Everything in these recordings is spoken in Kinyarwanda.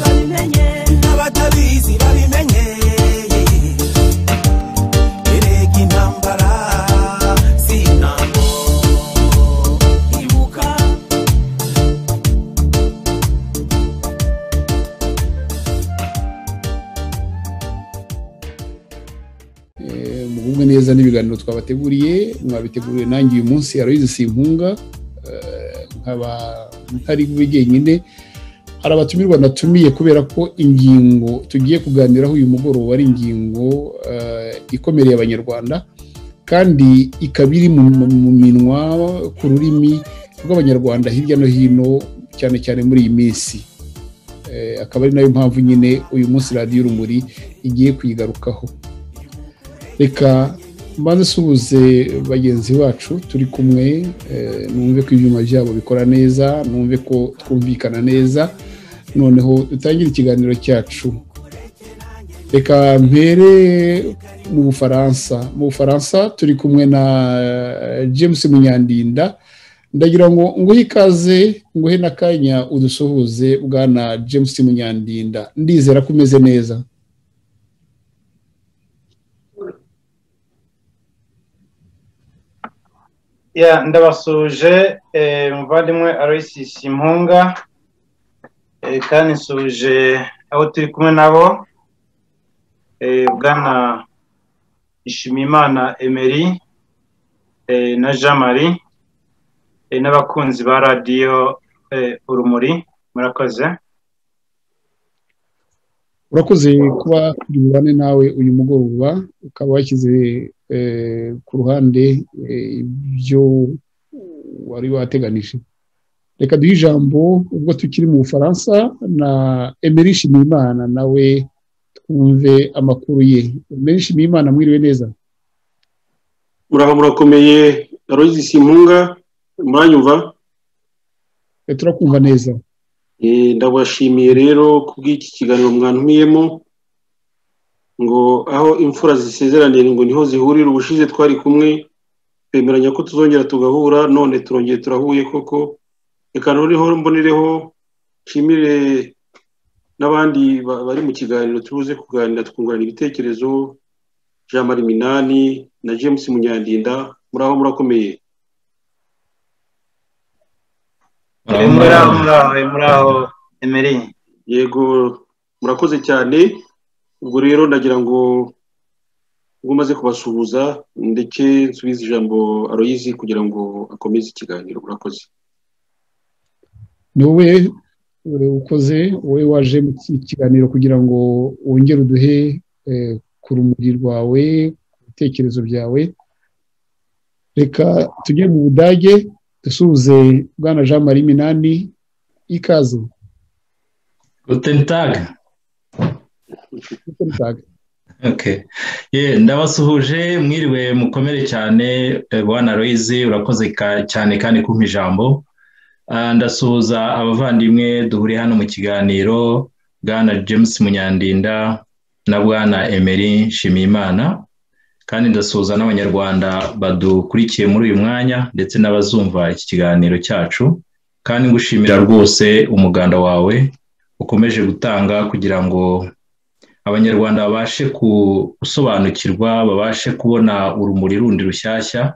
babimenye n'abatabizi babimenye erega intambara si intambo ibuka Eh, mugubwe neza n'ibiganiro twabateguriye mwabiteguriwe nanjye uyu munsi aroyizi simpunga eh, nkaba ntari bube jyenyine hari abatumirwa natumiye kubera ko ingingo tugiye kuganiraho uyu mugoroba ari ingingo eh, ikomereye abanyarwanda kandi ikaba iri mu mu- mu minwa ku rurimi rw'abanyarwanda hirya no hino cyane cyane muri iyi minsi Eh, akaba ari nayo mpamvu nyine uyu munsi radiyo urumuri igiye kuyigarukaho reka mbanze usuhuze bagenzi bacu turi kumwe eh, numve ko ibyuma byabo bikora neza numve ko twumvikana neza noneho dutangire ikiganiro cyacu reka mpere mu bufaransa mu bufaransa turi kumwe na eh, james munyandinda ndagira ngo nguhe ikaze nguhe n'akanya udusuhuze bwana james munyandinda ndizera ko umeze neza ya ndabasuje eh, muvandimwe aloysi simpunga eh, kandi nsuje abo turi kumwe nabo eh, bwana ishimimana emery eh, na jean marie eh, n'abakunzi ba radiyo eh, urumuri murakoze urakoze kuba turi bubane nawe uyu mugoroba ukaba washyize eh, ku ruhande eh, ibyo wari wateganije reka duhe ijambo ubwo tukiri mu bufaransa na emery nshimiyimana nawe twumve amakuru ye emery nshimiyimana mwiriwe neza muraho murakomeye aloyizi simpunga muranyumva E, turakumva neza Eh, ndabashimiye rero kubw'iki kiganiro mwantumiyemo ngo aho imfura zisezeranira ngo niho zihurira ubushize twari kumwe twemeranya ko tuzongera tugahura none turongeye turahuye koko reka noneho mbonereho nshimire n'abandi ba- bari mu kiganiro tubuze kuganira tukungurana ibitekerezo jean marie minani na james munyandinda muraho murakomeye Eh, muraho muraho eh, muraho emery yego murakoze cyane ubwo rero ndagira ngo ubwo umaze kubasuhuza ndetse nsubize ijambo aroyizi kugira ngo akomeze ikiganiro murakoze ni wowe eh, ukoze wowe waje mu ki- kiganiro kugira ngo wongere uduhe eh, ku rumuri rwawe ku bitekerezo byawe reka tujye mu budage dusuhuze bwana jean marie minani ikaze Guten Tag. Okay. Yeah, ndabasuhuje mwiriwe mukomere cyane eh, bwana Loise urakoze ka- cyane kandi kumpa ijambo. Ah, Ndasuhuza abavandimwe duhuriye hano mu kiganiro bwana James Munyandinda na bwana Emery Nshimiyimana kandi ndasuhuza n'abanyarwanda badukurikiye muri uyu mwanya ndetse n'abazumva iki kiganiro cyacu kandi ngushimira rwose umuganda wawe ukomeje gutanga kugira ngo abanyarwanda babashe gusobanukirwa babashe kubona urumuri rundi rushyashya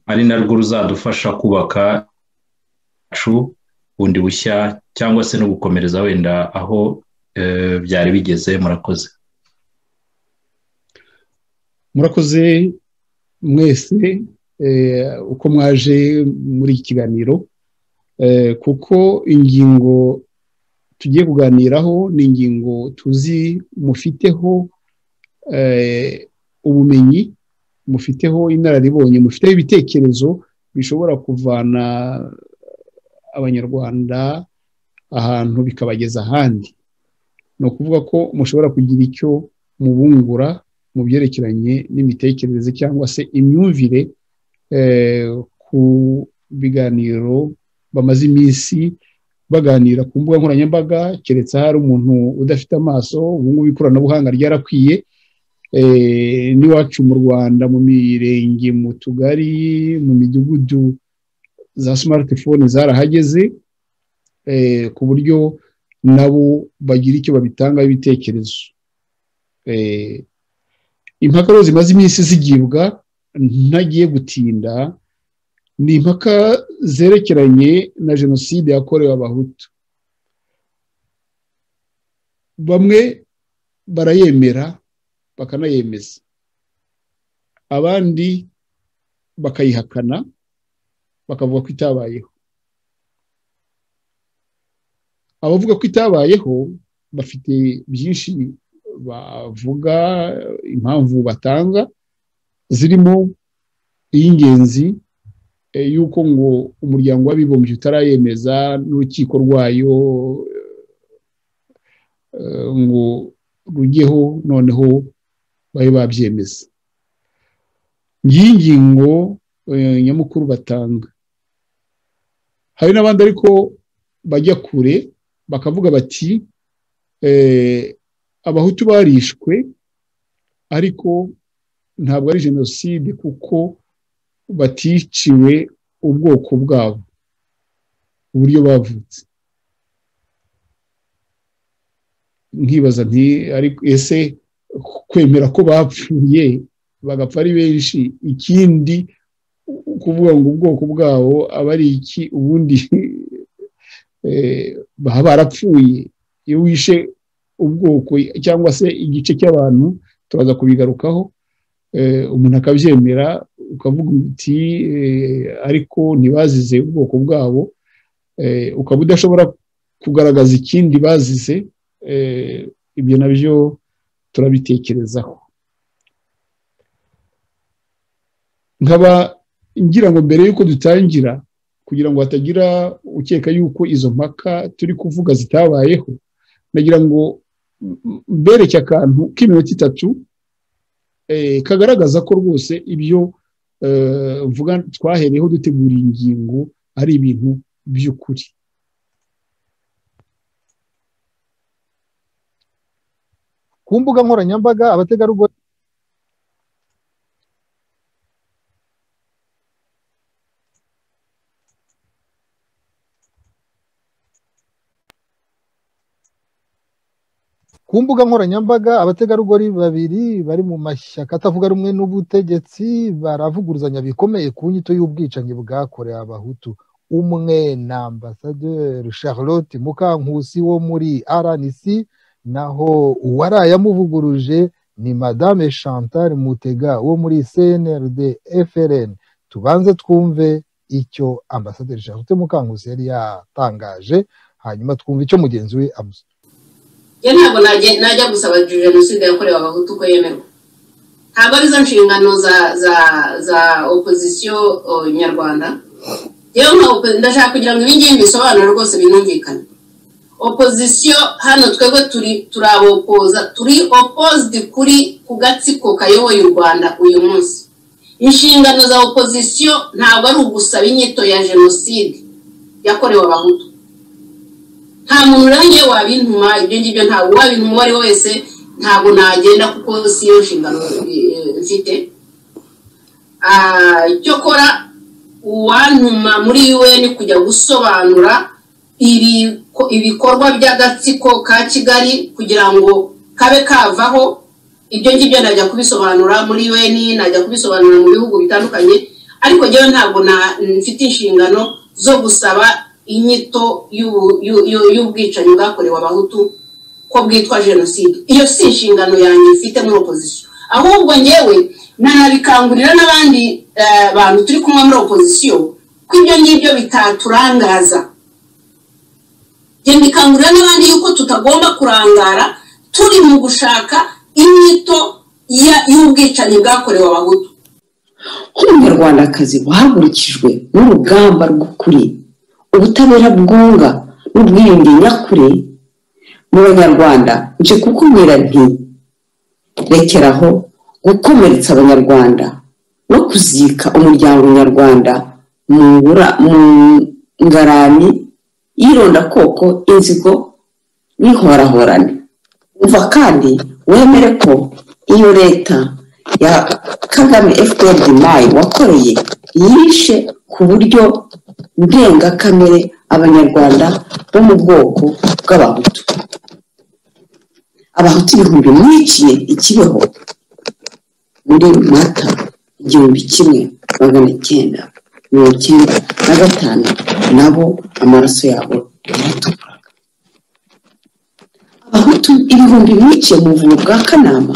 ari narwo ruzadufasha kubaka iwacu bundi bushya cyangwa se no gukomereza wenda aho eh, byari bigeze murakoze murakoze mwese eh, uko mwaje muri iki kiganiro eh, kuko ingingo tugiye kuganiraho ni ingingo tuzi mufiteho eh, ubumenyi mufiteho inararibonye mufiteho ibitekerezo bishobora kuvana abanyarwanda ahantu bikabageza ahandi ni ukuvuga ko mushobora kugira icyo mubungura mu byerekeranye n'imitekerereze cyangwa se imyumvire eh, ku biganiro bamaze iminsi baganira ku mbuga nkoranyambaga keretse hari umuntu udafite amaso ubu ngubu ikoranabuhanga ryarakwiye eh, n'iwacu mu rwanda mu mirenge mu tugari mu midugudu za smartphone zarahageze eh, ku buryo nabo bagira icyo babitangaho ibitekerezo impaka rero zimaze iminsi zigibwa ntagiye gutinda ni impaka zerekeranye na jenoside yakorewe abahutu bamwe barayemera bakanayemeza abandi bakayihakana bakavuga ko itabayeho abavuga ko itabayeho bafite byinshi bavuga impamvu batanga zirimo iy'ingenzi y'uko ngo umuryango w'abibumbye utarayemeza n'urukiko rwayo ngo rujyeho noneho babe babyemeza ngiyi ngingo nyamukuru batanga hari n'abandi ariko bajya kure bakavuga bati abahutu barishwe ariko ntabwo ari jenoside kuko baticiwe ubwoko bwabo uburyo bavutse nkibaza nti ariko ese kwemera ko bapfuye bagapfa ari benshi ikindi kuvuga ngo ubwoko bwabo aba ari iki ubundi baba barapfuye iyo wishe ubwoko cyangwa se igice cy'abantu turaza kubigarukaho umuntu akabyemera ukavuga uti ariko ntibazize ubwoko bwabo ukaba udashobora kugaragaza ikindi bazize ibyo nabyo turabitekerezaho nkaba ngira ngo mbere y'uko dutangira kugira ngo hatagira ukeka yuko izo mpaka turi kuvuga zitabayeho nagira ngo mbereke akantu k'iminota itatu kagaragaza ko rwose ibyo mvuga twahereyeho dutegura ingingo ari ibintu by'ukuri ku mbuga nkoranyambaga abategarugori ku mbuga nkoranyambaga abategarugori babiri bari mu mashyaka atavuga rumwe n'ubutegetsi baravuguruzanya bikomeye ku nyito y'ubwicanyi bwakorewe abahutu umwe na ambasaderi charlotte mukankusi wo muri rnc naho uwarayamuvuguruje ni madame chantal mutega wo muri cnrd frn tubanze twumve icyo ambasaderi charlotte mukankusi yari yatangaje hanyuma twumve icyo mugenzi we amusaba yo ntabwo najya gusaba jenoside yakorewe abahutu ko yemerwa ntabwo arizo nshingano za za za opozisiyo nyarwanda yewe ndashaka kugira ngo ngibi bisobanura rwose binumvikane opozisiyo hano twebwe turi turabopoza turi opozidi kuri ku gatsiko kayoboye u rwanda uyu munsi inshingano za opozisiyo ntabwo ari ugusaba inyito ya jenoside yakorewe abahutu nta muntu nanjye wabintuma ibyo ngibyo ntabwo wabintuma uwo ari we wese ntabwo nagenda kuko si yo nshingano mfite icyo kora uwantuma muri un kujya gusobanura ibikorwa by'agatsiko ka kigali kugira ngo kabe kavaho ibyo ngibyo najya kubisobanura muri un najya kubisobanura mu bihugu bitandukanye ariko ngewe ntabwo mfite inshingano zo gusaba inyito y'ubwicanyi bwakorewe abahutu ko bwitwa jenoside iyo si inshingano yanjye mfite muri opozisiyo ahubwo ngewe nanabikangurira n'abandi bantu turi kumwe muri opozisiyo ko ibyo ngibyo bitaturangaza mbikangurira n'abandi yuko tutagomba kurangara turi mu gushaka inyito y'ubwicanyi bwakorewe abahutu nk'umunyarwandakazi wahagurukijwe n'urugamba rw'ukuri ubutabera bwunga n'ubwiyunge nyakuri mu banyarwanda nje kukubwira nti rekeraho gukomeretsa abanyarwanda no kuzika umuryango nyarwanda mu ngarani y'irondakoko inzigo n'inhorahorane umva kandi wemere ko iyo leta ya kagame fpr mayi wakoreye yishe ku buryo ndengakamere abanyarwanda bo mu bwoko bw'abahutu abahutu ibihumbi mwiciye ikibeho muri mata igihumbi kimwe magana cyenda mirongo icyenda na gatanu nabo amaraso yabo yaratukuraga abahutu ibihumbi biciye mu buvumo bwa kanama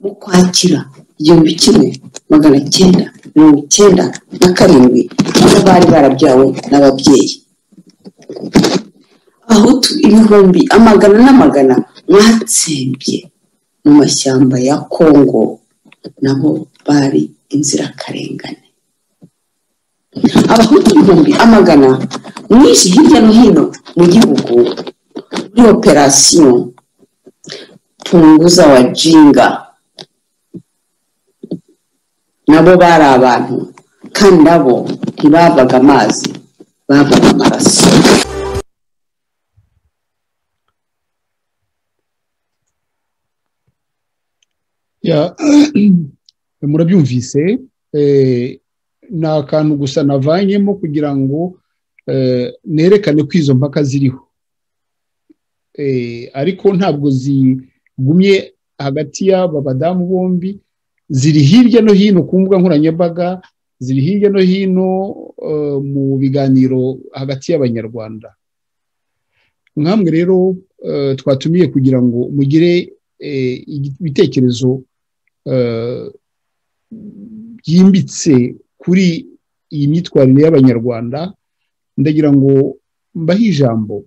mu kwakira igihumbi kimwe magana cyenda mirongo icyenda na karindwi aho bari barabyawe n'ababyeyi abahutu ibihumbi amagana n'amagana mwatsembye mu mashyamba ya kongo nabo bari inzirakarengane abahutu ibihumbi amagana mwinshi hirya no hino mu gihugu muri operasiyo punguza wa jinga nabo bari abantu kandi nabo ntibavaga amazi babaga amaraso Ya, murabyumvise eh, ni akantu gusa navanyemo kugira ngo eh, nerekane ko izo mpaka ziriho Eh, ariko ntabwo zigumye hagati y'aba badamu bombi ziri hirya no hino ku mbuga nkoranyambaga ziri hirya no hino eh, mu biganiro hagati y'abanyarwanda nkamwe rero eh, twatumiye kugira ngo mugire eh, ibitekerezo eh, byimbitse kuri iyi myitwarire y'abanyarwanda ndagira ngo mbahe ijambo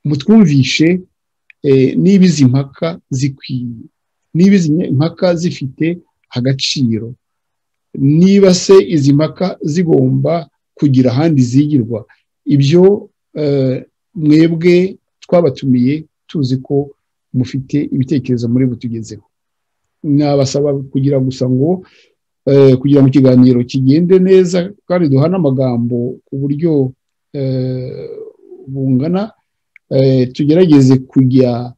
mutwumvishe eh, niba izi mpaka zikwiye niba izi mpaka zifite agaciro niba se izi mpaka zigomba kugira ahandi zigirwa ibyo eh, mwebwe twabatumiye tuzi ko mufite ibitekerezo muri butugezeho nabasaba kugira gusa ngo eh, kugira ngo ikiganiro kigende neza kandi duhane amagambo ku buryo eh, bungana eh, tugerageze kujya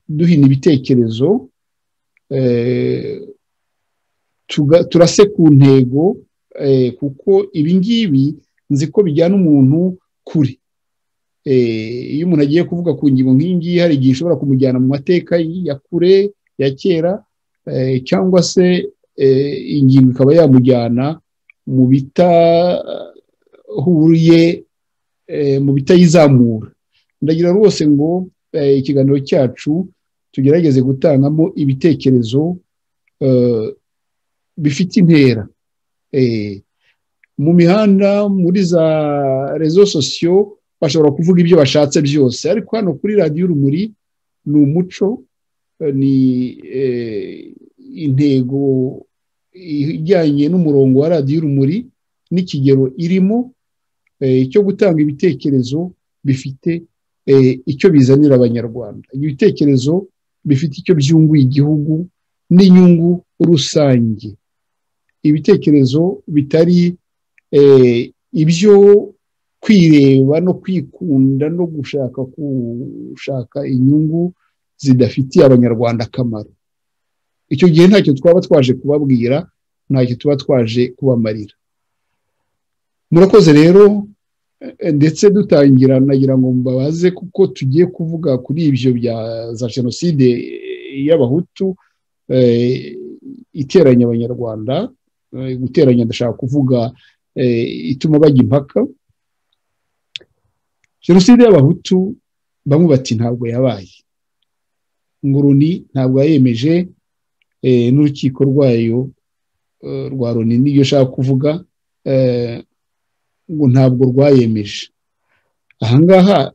duhina ibitekerezo eh, tuga- turase ku ntego eh, kuko ibi ngibi nzi ko bijyana umuntu kure Eh, iyo umuntu agiye kuvuga ku ngingo nk'iyi ngiyi hari igihe ishobora kumujyana mu mateka ya kure ya kera eh, cyangwa se eh, ingingo ikaba yamujyana mu bitahuriye eh, mu bitayizamura ndagira rwose ngo eh, ikiganiro cyacu tugerageze gutangamo ibitekerezo eh, bifite intera Eh, mu mihanda muri za rezo sosiyo bashobora kuvuga ibyo bashatse byose ariko hano kuri radiyo urumuri ni umuco eh, ni eh, intego ijyanye n'umurongo wa radiyo urumuri n'ikigero irimo eh, cyo gutanga ibitekerezo bifite eh, icyo bizanira abanyarwanda ibitekerezo bifite icyo byunguye igihugu n'inyungu rusange ibitekerezo bitari eh, ibyo kwireba no kwikunda no gushaka gushaka inyungu zidafitiye abanyarwanda akamaro icyo gihe ntacyo twaba twaje kubabwira ntacyo tuba twaje kubamarira murakoze rero eh, ndetse dutangira nagira ngo mbabaze kuko tugiye kuvuga kuri ibyo bya za jenoside y'abahutu eh, iteranya abanyarwanda eh, guteranya ndashaka kuvuga eh, ituma bajya impaka jenoside y'abahutu bamwe bati ntabwo yabaye nguruni ntabwo yayemeje eh, n'urukiko rwayo eh, rwa roni n'iyo ashaka kuvuga eh, ngo ntabwo rwayemeje ahangaha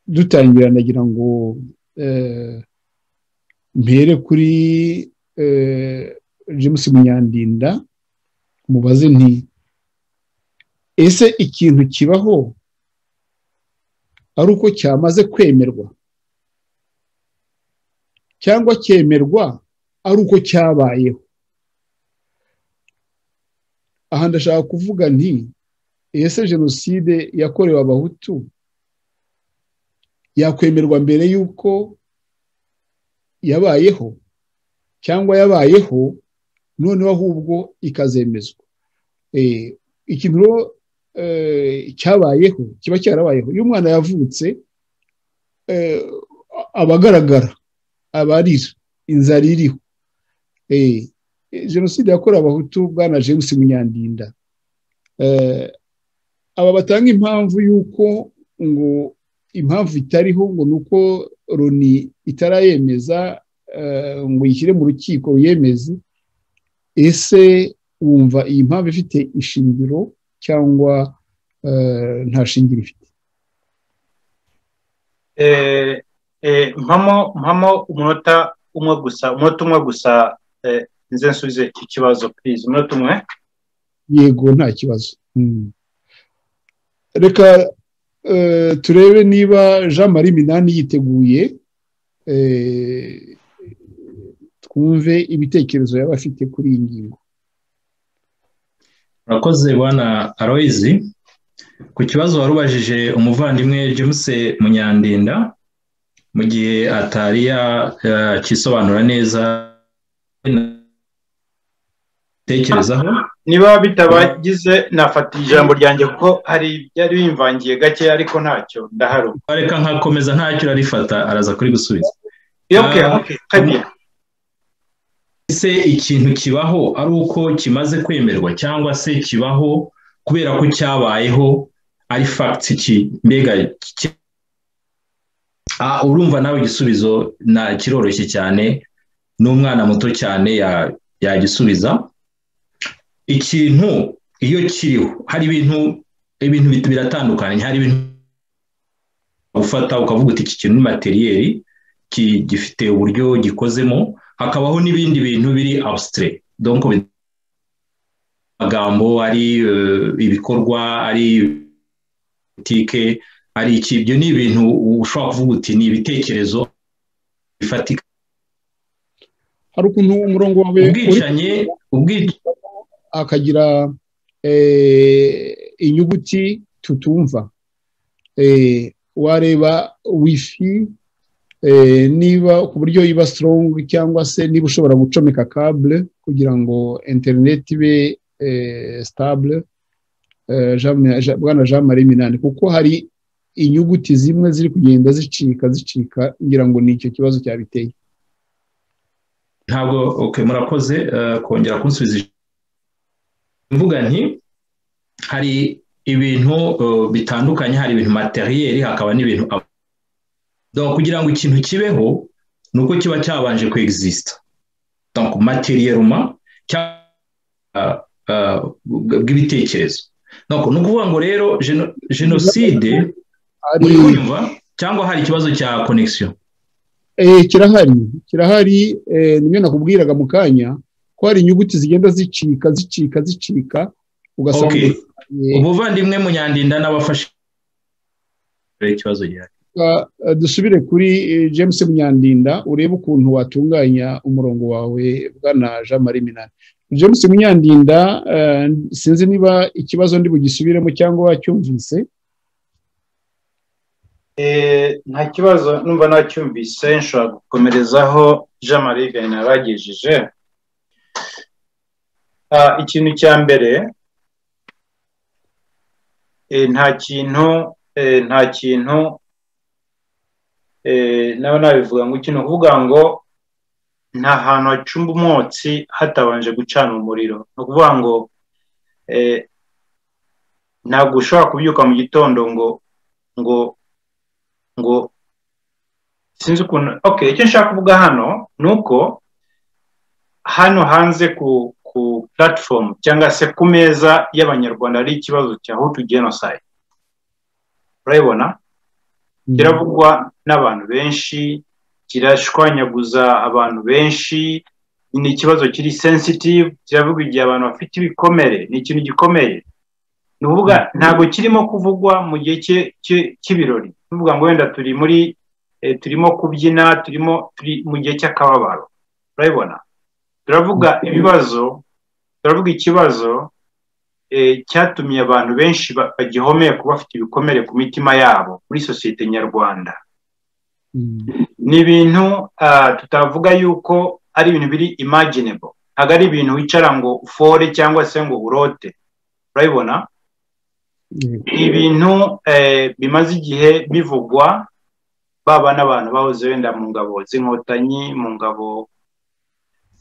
dutangira nagira ngo eh, mpere kuri eh, james munyandinda mubaze nti ese ikintu kibaho ari uko cyamaze kwemerwa cyangwa cyemerwa ari uko cyabayeho aha ndashaka kuvuga nti ese jenoside yakorewe abahutu yakwemerwa mbere y'uko yabayeho cyangwa yabayeho noneho ahubwo ikazemezwa Eh, ikintu rero cyabayeho kiba cyarabayeho iyo umwana yavutse eh, aba agaragara aba arira inzara iriho Eh, eh, jenoside yakorewe abahutu bwana james munyandinda Eh, aba batanga impamvu y'uko ngo impamvu itariho ngo ni uko loni itarayemeza eh, ngo yishyire mu rukiko ruyemeze ese wumva iyi mpamvu ifite ishingiro cyangwa eh, nta shingiro ifite Eh, eh, mpamo mpamo umunota umwe gusa umunota umwe gusa eh, nze nsubize iki kibazo please umunota umwe yego nta kibazo Mm. reka eh, turebe niba jean marie minani yiteguye eh, twumve ibitekerezo yaba afite kuri iyi ngingo urakoze bwana aroyizi ku kibazo wari ubajije umuvandimwe james munyandinda mu gihe atari yakisobanura neza tekerezaho niba bitabagize nafata ijambo ryanjye kuko hari byari bimvangiye gake ariko ntacyo ndaharuka reka nkakomeza ntacyo arifata araza kuri gusubiza okay okay kabiri se ikintu kibaho ari uko kimaze kwemerwa cyangwa se kibaho kubera ko cyabayeho ari fagiti ki mbega ki- Ah, urumva nawe igisubizo na kiroroshye cyane n'umwana muto cyane ya- yagisubiza ikintu iyo kiriho hari ibintu ibintu bit- biratandukanye hari ibintu ufata ukavuga uti iki kintu ni materiyeri ki- gifite uburyo gikozemo hakabaho n'ibindi bintu biri abusitire donko bi- amagambo ari eh, ibikorwa ari politike ari iki ibyo ni ibintu ushobora kuvuga uti ni ibitekerezo bifatika hari ukuntu umurongo wawe uri ubwicanyi ubwicanyi akagira eh, inyuguti tutumva Eh, wareba wifi eh, niba ku buryo iba strong cyangwa se niba ushobora gucomeka kabule kugira ngo internet ibe eh, stable Eh, Jean- Jean- bwana jean marie minani kuko hari inyuguti zimwe ziri kugenda zicika zicika ngira ngo ni icyo kibazo cyabiteye ntabwo okay, murakoze eh, kongera kunsubiza ijambo. mvuga nti hari ibintu eh, bitandukanye hari ibintu materiyeri hakaba n'ibintu ab- Donc, kugira ngo ikintu kibeho ni uko kiba cyabanje kwegisita donc materiyeruma cyangwa ah, ah, bw- bw'ibitekerezo Donc, ni ukuvuga ngo rero geno- jenoside hari uri kumva cyangwa hari ikibazo cya konegisiyo Eh, kirahari kirahari eh, nimwe nakubwiraga mu kanya ko hari inyuguti zigenda zicika zicika zicika ugasanga Okay. eh, ubuvandimwe munyandinda n'abafashe ikibazo gihari ka- eh, dusubire kuri eh, James Munyandinda urebe ukuntu watunganya umurongo wawe bwana Jean Marie Minani James Munyandinda eh, sinzi niba ikibazo ndi bugisubiremo cyangwa wacyumvise Eh, nta kibazo numva nacyumvise nshobora gukomerezaho jean marie vianney abagejeje Ah, ikintu cya mbere eh, nta kintu eh, nta kintu eh, nawe nabivuga ngo ikintu kuvuga ngo nta hantu hacumba umwotsi hatabanje gucana umuriro ni ukuvuga ngo eh, ntabwo ushobora kubyuka mu gitondo ngo ngo ngo sinzi ukuntu okay icyo nshaka kuvuga hano ni uko hano hanze ku ku platform cyangwa se ku meza y'abanyarwanda hari ikibazo cya hutu genocide urabibona kiravugwa n'abantu benshi kirashwanyaguza abantu benshi ni ikibazo kiri sensitive kiravuga igihe abantu bafite ibikomere ni ikintu gikomeye ni ukuvuga ntabwo kirimo kuvugwa mu gihe cye- cye- cy'ibirori ni ukuvuga ngo wenda turi muri eh, turimo kubyina turimo turi mu gihe cy'akababaro urabibona turavuga ibibazo turavuga ikibazo eh, cyatumye abantu benshi ba- bagihomeka bafite ibikomere ku mitima yabo muri sosiyete nyarwanda Mm. ni ibintu ah, tutavuga yuko ari ibintu biri imaginable ntabwo ari ibintu wicara ngo ufore cyangwa se ngo urote urabibona ibintu eh, bimaze igihe bivugwa baba n'abantu bahoze wenda mu ngabo z'inkotanyi mu ngabo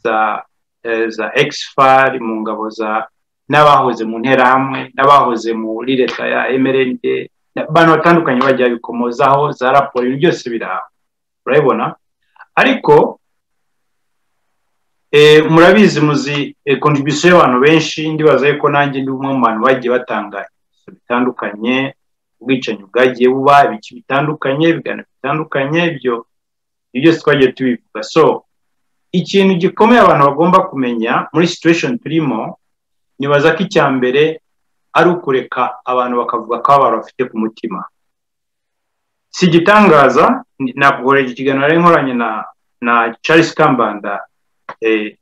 za eh, za exfar mu ngabo za n'abahoze mu nterahamwe n'abahoze muri leta ya mrnd abantu batandukanye bagiye babikomozaho za raporo ibintu byose biraha urabibona ariko eh, murabizi muzi kontribusiyo y'abantu benshi ndibaza ko nanjye ndi umwe mu bantu bagiye batanga ibimenyetso bitandukanye ubwicanyi bwagiye buba ibice bitandukanye ibiganiro bitandukanye ibyo byose twagiye tubivuga so ikintu gikomeye abantu bagomba kumenya muri situation turimo nibaza ko icya mbere ari ukureka abantu bakavuga ko abantu bafite ku mutima si igitangaza nakuhorera iki kiganiro nari nkoranye na na charles kambanda eh,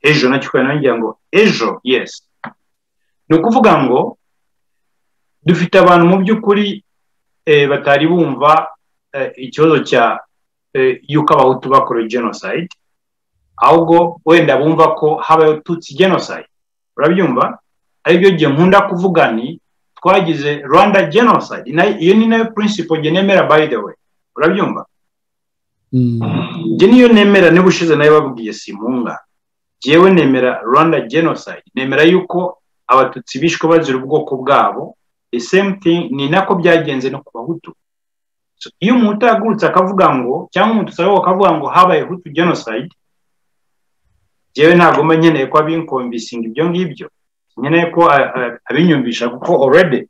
ejo nacyo ngira ngo ejo yes ni ukuvuga ngo dufite abantu mu by'ukuri batari bumva ikibazo cya yuko abahutu bakorewe genocide ahubwo wenda bumva ko habayeho tutsi genocide urabyumva aribyo gihe nkunda kuvuga ni twagize rwanda genocide iyo ni nayo principle njye nemera by the way urabyumva njye niyo nemera niba ushize nayo babwiye simunga njyewe nemera rwanda genocide nemera yuko abatutsi bishwe bazira ubwoko bwabo the same thing ni nako byagenze no ku bahutu so, iyo umuntu yagurutse akavuga ngo cyangwa umuntu usaba akavuga ngo habaye hutu genocide jewe ntabwo mba nkeneye ko abinkomvisinga ibyo ngibyo nkeneye ko abinyumvisha kuko already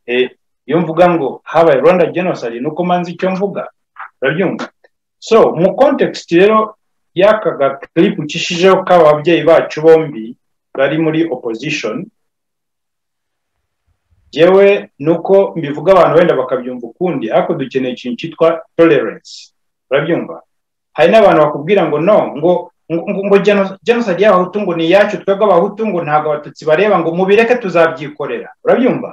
eh, iyo mvuga ngo habaye rwanda genocide nuko manzi icyo mvuga urabyumva so mu context rero y'aka gaklipu ucishijeho k'ababyeyi bacu bombi bari muri opposition yewe nuko mbivuga abantu wenda bakabyumva ukundi ariko dukeneye ikintu cyitwa tolerance urabyumva hari n'abantu bakubwira ngo no ngo ngo ngo genocide y'abahutu ngo ni iyacu twebwe abahutu ngo ntabwo abatutsi bareba ngo mubireke tuzabyikorera urabyumva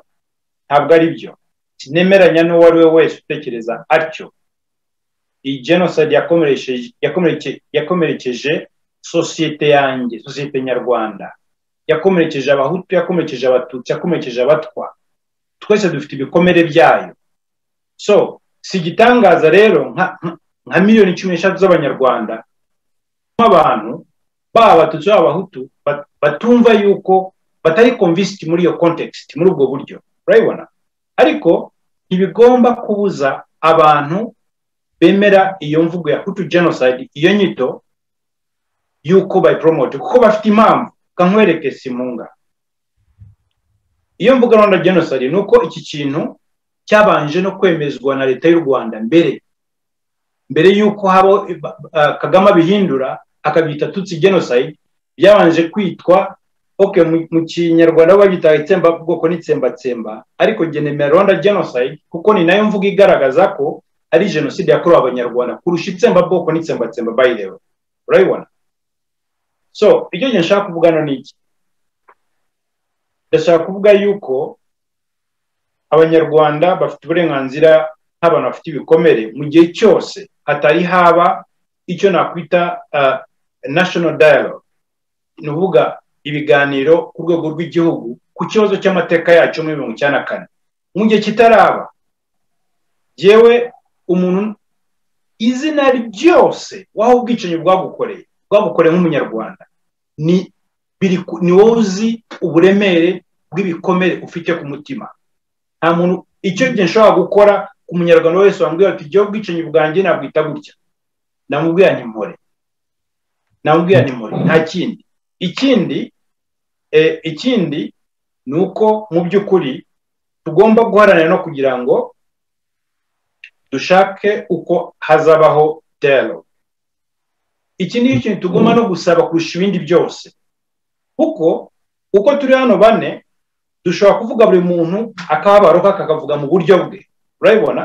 ntabwo ari byo sinemeranya n'uwo ari we wese utekereza atyo iyi genocide yakomerekeje sosiyete yanjye sosiyete nyarwanda yakomerekeje abahutu yakomerekeje abatutsi yakomerekeje abatwa twese dufite ibikomere byayo so si igitangaza rero nka miliyoni cumi n'eshatu z'abanyarwanda nk'abantu baba abatutsi baba abahutu batumva yuko batari convinced muri iyo context muri ubwo buryo urabibona ariko ntibigomba kubuza abantu bemera iyo mvugo ya hutu genocide iyo nyito yuko bayipromote kuko bafite impamvu kankwereke simunga iyo mvuga rwanda genocide ni uko iki kintu cyabanje no kwemezwa na leta y'u rwanda mbere mbere y'uko haba kagame abihindura akabyita tutsi genocide byabanje kwitwa oke mu kinyarwanda babyita itsembabwoko n'itsembatsemba ariko genemera rwanda genocide kuko ni nayo mvuga igaragaza ko ari jenoside yakorewe abanyarwanda kurusha itsembabwoko n'itsembatsemba bayirewe urabibona so icyo gihe nshaka kuvugana ni iki ndashaka kuvuga yuko abanyarwanda bafite uburenganzira nk'abantu bafite ibikomere mu gihe cyose hatari haba icyo nakwita national dialogue ni ukuvuga ibiganiro ku rwego rw'igihugu ku kibazo cy'amateka yacu muri mirongo icyenda na kane mu gihe kitaraba yewe umuntu izina ryose waho ubwicanyi bwagukoreye bwagukoreye nk'umunyarwanda ni ni wowe uzi uburemere bw'ibikomere ufite ku mutima nta muntu icyo gihe nshobora gukora ku munyarwanda wese wambwira ati igihe ubwicanyi bwanjye nabwita gutya namubwira ni mpore namubwira ni mpore nta kindi ikindi ikindi ni uko mu by'ukuri tugomba guharanira no kugira ngo dushake uko hazabaho dero iki ni ikintu tugomba no gusaba kurusha ibindi byose kuko uko turi hano bane dushobora kuvuga buri muntu akababaro ke kakavuga mu buryo bwe urabibona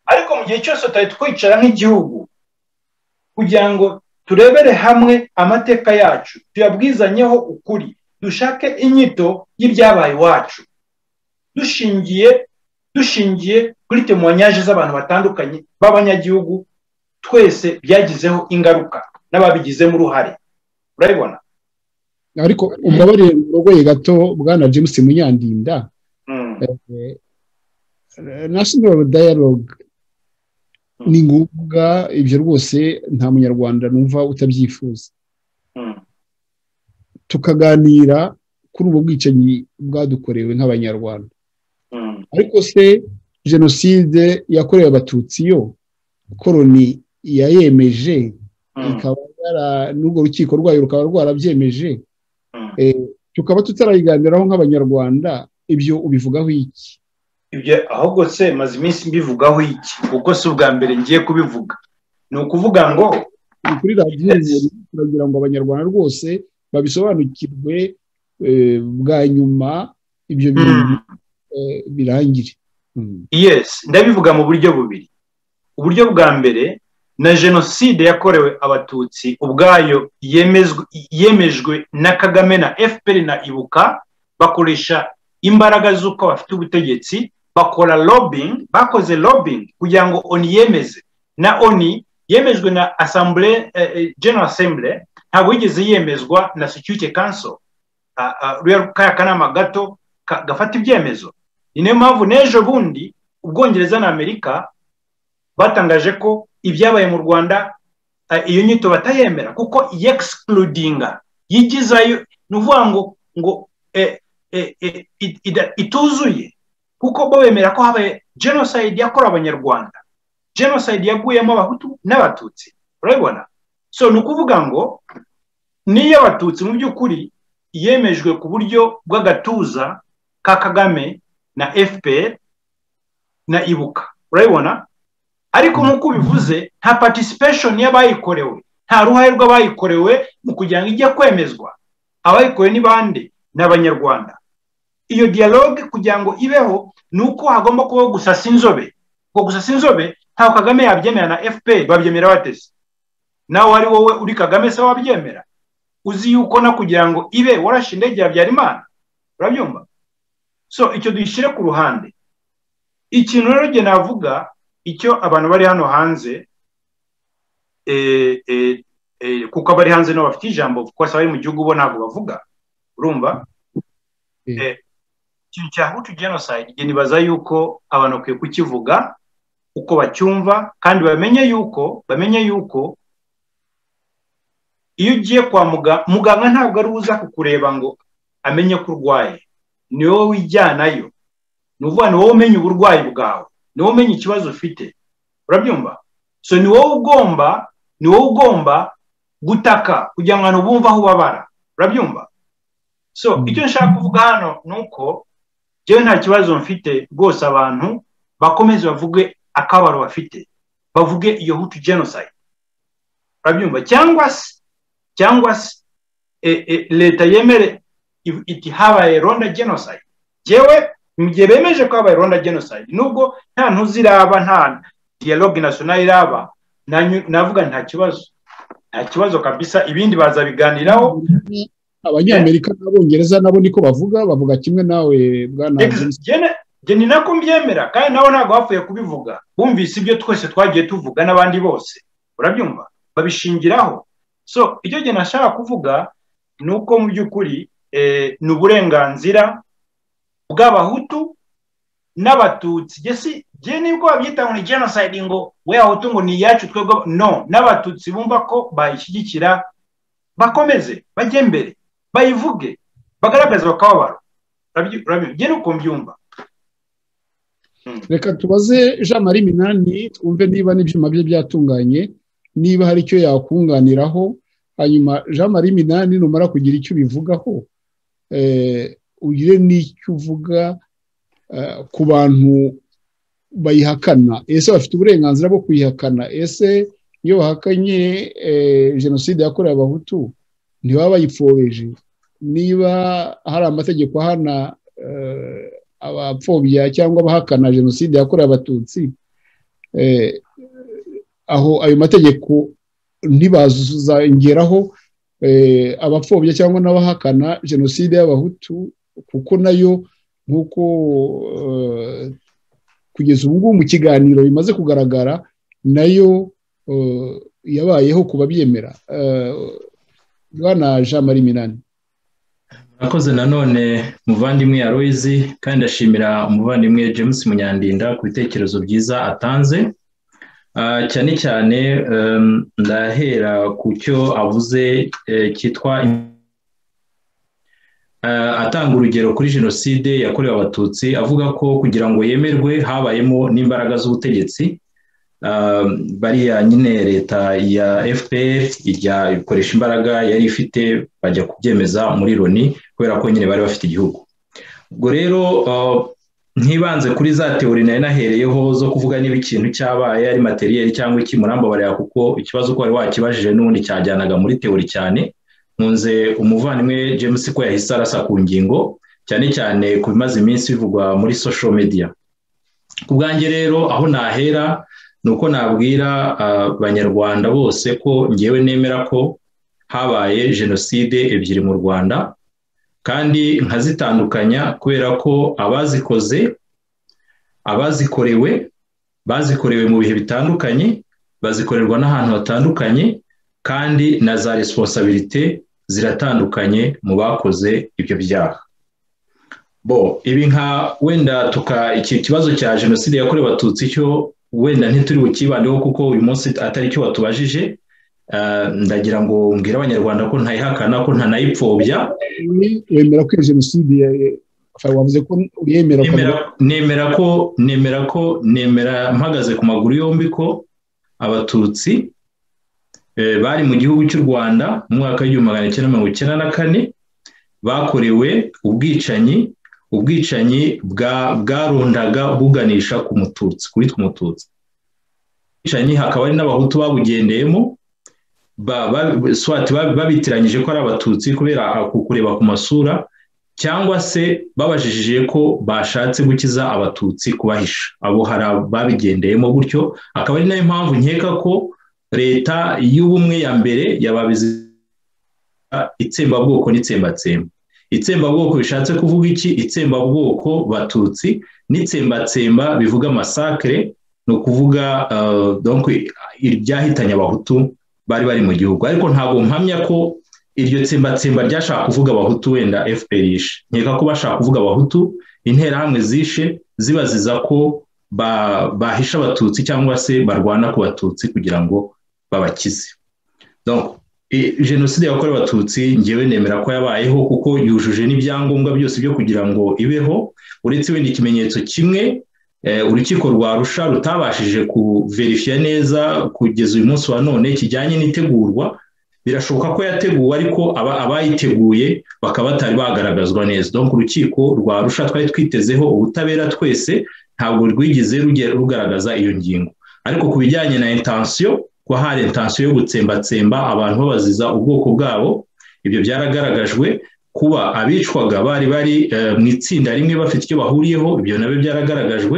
ariko mu gihe cyose tutari twicara nk'igihugu kugira ngo turebere hamwe amateka yacu tuyabwizanyeho ukuri dushake inyito y'ibyabaye iwacu dushingiye dushingiye kuri temuwanyaje z'abantu batandukanye b'abanyagihugu twese byagizeho ingaruka n'ababigizemo uruhare urabibona ariko umbabarire urogoye gato bwana james munyandinda Mm. national dialogue ni ngombwa ibyo rwose nta munyarwanda numva utabyifuza Mm. tukaganira kuri ubu bwicanyi bwadukorewe nk'abanyarwanda Mm. ariko se jenoside yakorewe abatutsi yo koroni yayemeje Mm. ikaba yara n'urwo rukiko rwayo rukaba rwarabyemeje Mm. Eh, tukaba tutarayiganiraho nk'abanyarwanda ibyo ubivugaho iki ibyo ahubwo se maze iminsi mbivugaho iki kuko si ubwa mbere ngiye kubivuga ni ukuvuga ngo Ni kuri radiyo umuntu turagira ngo abanyarwanda rwose babisobanukirwe eh, bwa nyuma ibyo bintu mm, eh, birangire Mm. yes ndabivuga mu buryo bubiri uburyo bwa mbere na jenoside yakorewe abatutsi ubwayo yemezwe- yemejwe na kagame na fpr na ibuka bakoresha imbaraga z'uko bafite ubutegetsi bakora lobbying bakoze lobbying kugira ngo oni yemeze na oni yemejwe na assemble eh, eh, general assembly ntabwo yigeze yemezwa na security council Ah, ah, ruriya kaya kanama gato ka- gafata ibyemezo ni nayo mpamvu n'ejo bundi ubwongereza na amerika batangaje ko ibyabaye mu rwanda eh, iyo nyito batayemera kuko yegisipurudinga yigizayo ni ukuvuga ngo ngo eh, eh, eh, it- ida- ituzuye kuko bo bemera ko habaye jenoside yakorewe abanyarwanda jenoside yaguyemo abahutu n'abatutsi urabibona so ni ukuvuga ngo niyo abatutsi mu by'ukuri yemejwe ku buryo bw'agatuza ka kagame na fpr na ibuka urabibona ariko nk'uko ubivuze nta participation y'abayikorewe nta ruhare rw'abayikorewe mu kugira ngo ijye kwemezwa abayikorewe ni bande ni abanyarwanda iyo dialogue kugira ngo ibeho ni uko hagomba kubaho gusasa inzobe ngo gusasa inzobe ntawe kagame yabyemera na fpr babyemera batese nawe ari wowe uri kagame se wabyemera uzi yuko no kugira ngo ibe warashe indege ya habyarimana urabyumva so icyo dushyire ku ruhande ikintu rero njye navuga icyo abantu bari hano hanze eh, eh, eh, kuko abari hanze nabo bafite ijambo kuko basa bari mu gihugu bo ntabwo bavuga urumva Mm. Eh, ikintu cya hutu genocide njye nibaza yuko abantu bakwiye kukivuga uko bacyumva kandi bamenye yuko bamenye yuko iyo ugiye kwa muganga muganga ntabwo ari uza kukureba ngo amenye ko urwaye ni wowe wijyanayo ni ukuvuga ni wowe umenya uburwayi bwawe ni wowe umenya ikibazo ufite urabyumva so ni wowe ugomba ni wowe ugomba gutaka kugira ngo abantu bumve aho ubabara urabyumva so icyo nshaka kuvuga hano ni uko njyewe nta kibazo mfite rwose abantu bakomeze bavuge akabaro bafite bavuge iyo hutu genocide urabyumva cyangwa se cyangwa se eh, eh, leta yemere i- iti habaye ronda genocide yewe mu gihe bemeje ko habaye ronda genocide nubwo nta ntuziraba nta dialogue national iraba nanyu- navuga nta kibazo nta kibazo kabisa ibindi bazabiganiraho abanyamerika n'abongereza nabo niko bavuga bavuga kimwe nawe bwana James. njye ni nako mbyemera kandi nabo ntabwo bapfuye kubivuga bumvise ibyo twese twagiye tuvuga n'abandi bose urabyumva babishingiraho so icyo gihe nashaka kuvuga ni uko mu by'ukuri eh, ni uburenganzira bw'abahutu n'abatutsi gesi njye nibwo babyita ngo ni genocide ngo we ahutu ngo ni iyacu twebwe aba-" no n'abatutsi bumva ko bayishyigikira bakomeze bajye mbere bayivuge bagaragaze bakababaro Urabyu- urabyu- njye ni uko mbyumva reka tubaze jean marie minani twumve niba n'ibyuma bye byatunganye niba hari icyo yakunganiraho hanyuma jean marie minani numara kugira icyo ubivugaho eh, ugire n'icyo uvuga eh, ku bantu bayihakana ese bafite uburenganzira bwo kuyihakana ese iyo bahakanye eh, jenoside yakorewe abahutu ntibaba bayipfobeje niba hari amategeko ahana eh, abapfobya cyangwa abahakana jenoside yakorewe abatutsi eh, aho ayo mategeko ntibazongeraho eh, abapfobya cyangwa n'abahakana jenoside y'abahutu kuko nayo nk'uko eh, kugeza ubu ngubu mu kiganiro bimaze kugaragara nayo eh, yabayeho ku babyemera Eh, bwana jean marie minani murakoze nanone muvandimwe Aloyizi kandi ndashimira umuvandimwe james munyandinda ku bitekerezo byiza atanze Ah, cyane cyane em, ndahera ku cyo avuze eh, cyitwa Eh, atanga urugero kuri jenoside yakorewe abatutsi avuga ko kugira ngo yemerwe habayemo n'imbaraga z'ubutegetsi Ah, bariya nyine leta ya fpr ijya ikoresha imbaraga yari ifite bajya kubyemeza muri loni kubera ko nyine bari bafite igihugu ubwo rero ah, ntibanze kuri za teori nari nahereyeho zo kuvuga niba ikintu cyabaye ari materiyeri cyangwa iki murambabarira kuko ikibazo ko wari wakibajije n'ubundi cyajyanaga muri teori cyane nkunze umuvandimwe james ko yahise arasa ku ngingo cyane cyane ku bimaze iminsi bivugwa muri social media ku bwanjye rero aho nahera ni uko nabwira abanyarwanda bose ko ngewe nemera ko habaye jenoside ebyiri mu rwanda kandi nkazitandukanya kubera ko abazikoze abazikorewe bazikorewe mu bihe bitandukanye bazikorerwa n'ahantu hatandukanye kandi na za resiponsabirite ziratandukanye mu bakoze ibyo byaha bo ibi nka wenda tuka iki kibazo cya jenoside yakorewe abatutsi cyo wenda ntituri bukibandeho kuko uyu munsi atari cyo batubajije Ah, ndagira ngo mbwire abanyarwanda ko ntayihakana ko ntanayipfobya wemera ko iyo jenoside ya- enfin, wavuze ko uriyemera nemera ukavuga- nemera ko nemera ko nemera mpagaze ku maguru yombi ko abatutsi eh, bari mu gihugu cy'u rwanda mu mwaka w'igihumbi magana cyenda mirongo icyenda na kane bakorewe ubwicanyi ubwicanyi bwa- bwarundaga buganisha ku mututsi kuri umututsi ubwicanyi hakaba hari n'abahutu babugendeyemo ba- ba- swati ba- babitiranyije ko ari abatutsi kubera ah, ku- kureba ku masura cyangwa se babajijije ko bashatse gukiza abatutsi kubahisha abo hari abo babigendeyemo gutyo akaba ari nayo mpamvu nkeka ko leta y'ubumwe ya mbere yababizi itsembabwoko n'itsembatsemba itsembabwoko bishatse kuvuga iki itsembabwoko batutsi n'itsembatsemba bivuga masakre ni ukuvuga eh, donc ibyahitanye abahutu bari bari mu gihugu ariko ntabwo mpamya ko iryo tsembatsemba ryashaka kuvuga abahutu wenda fpr yishe nkeka ko bashaka kuvuga abahutu interahamwe zishe zibaziza ko ba- bahisha abatutsi cyangwa se barwana ku batutsi kugira ngo babakize Donc, i- jenoside yakorewe abatutsi ngewe nemera ko yabayeho kuko yujuje n'ibyangombwa byose byo kugira ngo ibeho uretse wenda ikimenyetso kimwe eh, urukiko rwa rusha rutabashije kuverifiya neza kugeza uyu munsi wa none kijyanye n'itegurwa birashoboka ko yateguwe ariko aba- abayiteguye bakaba batari bagaragazwa neza donc urukiko rwa rusha twari twitezeho ubutabera twese ntabwo rwigeze ruge- rugaragaza iyo ngingo ariko ku bijyanye na intensiyo ko hari intensiyo yo gutsembatsemba abantu babaziza ubwoko bwabo ibyo byaragaragajwe kuba abicwaga bari bari eh, mu itsinda rimwe bafite icyo bahuriyeho ibyo nabyo byaragaragajwe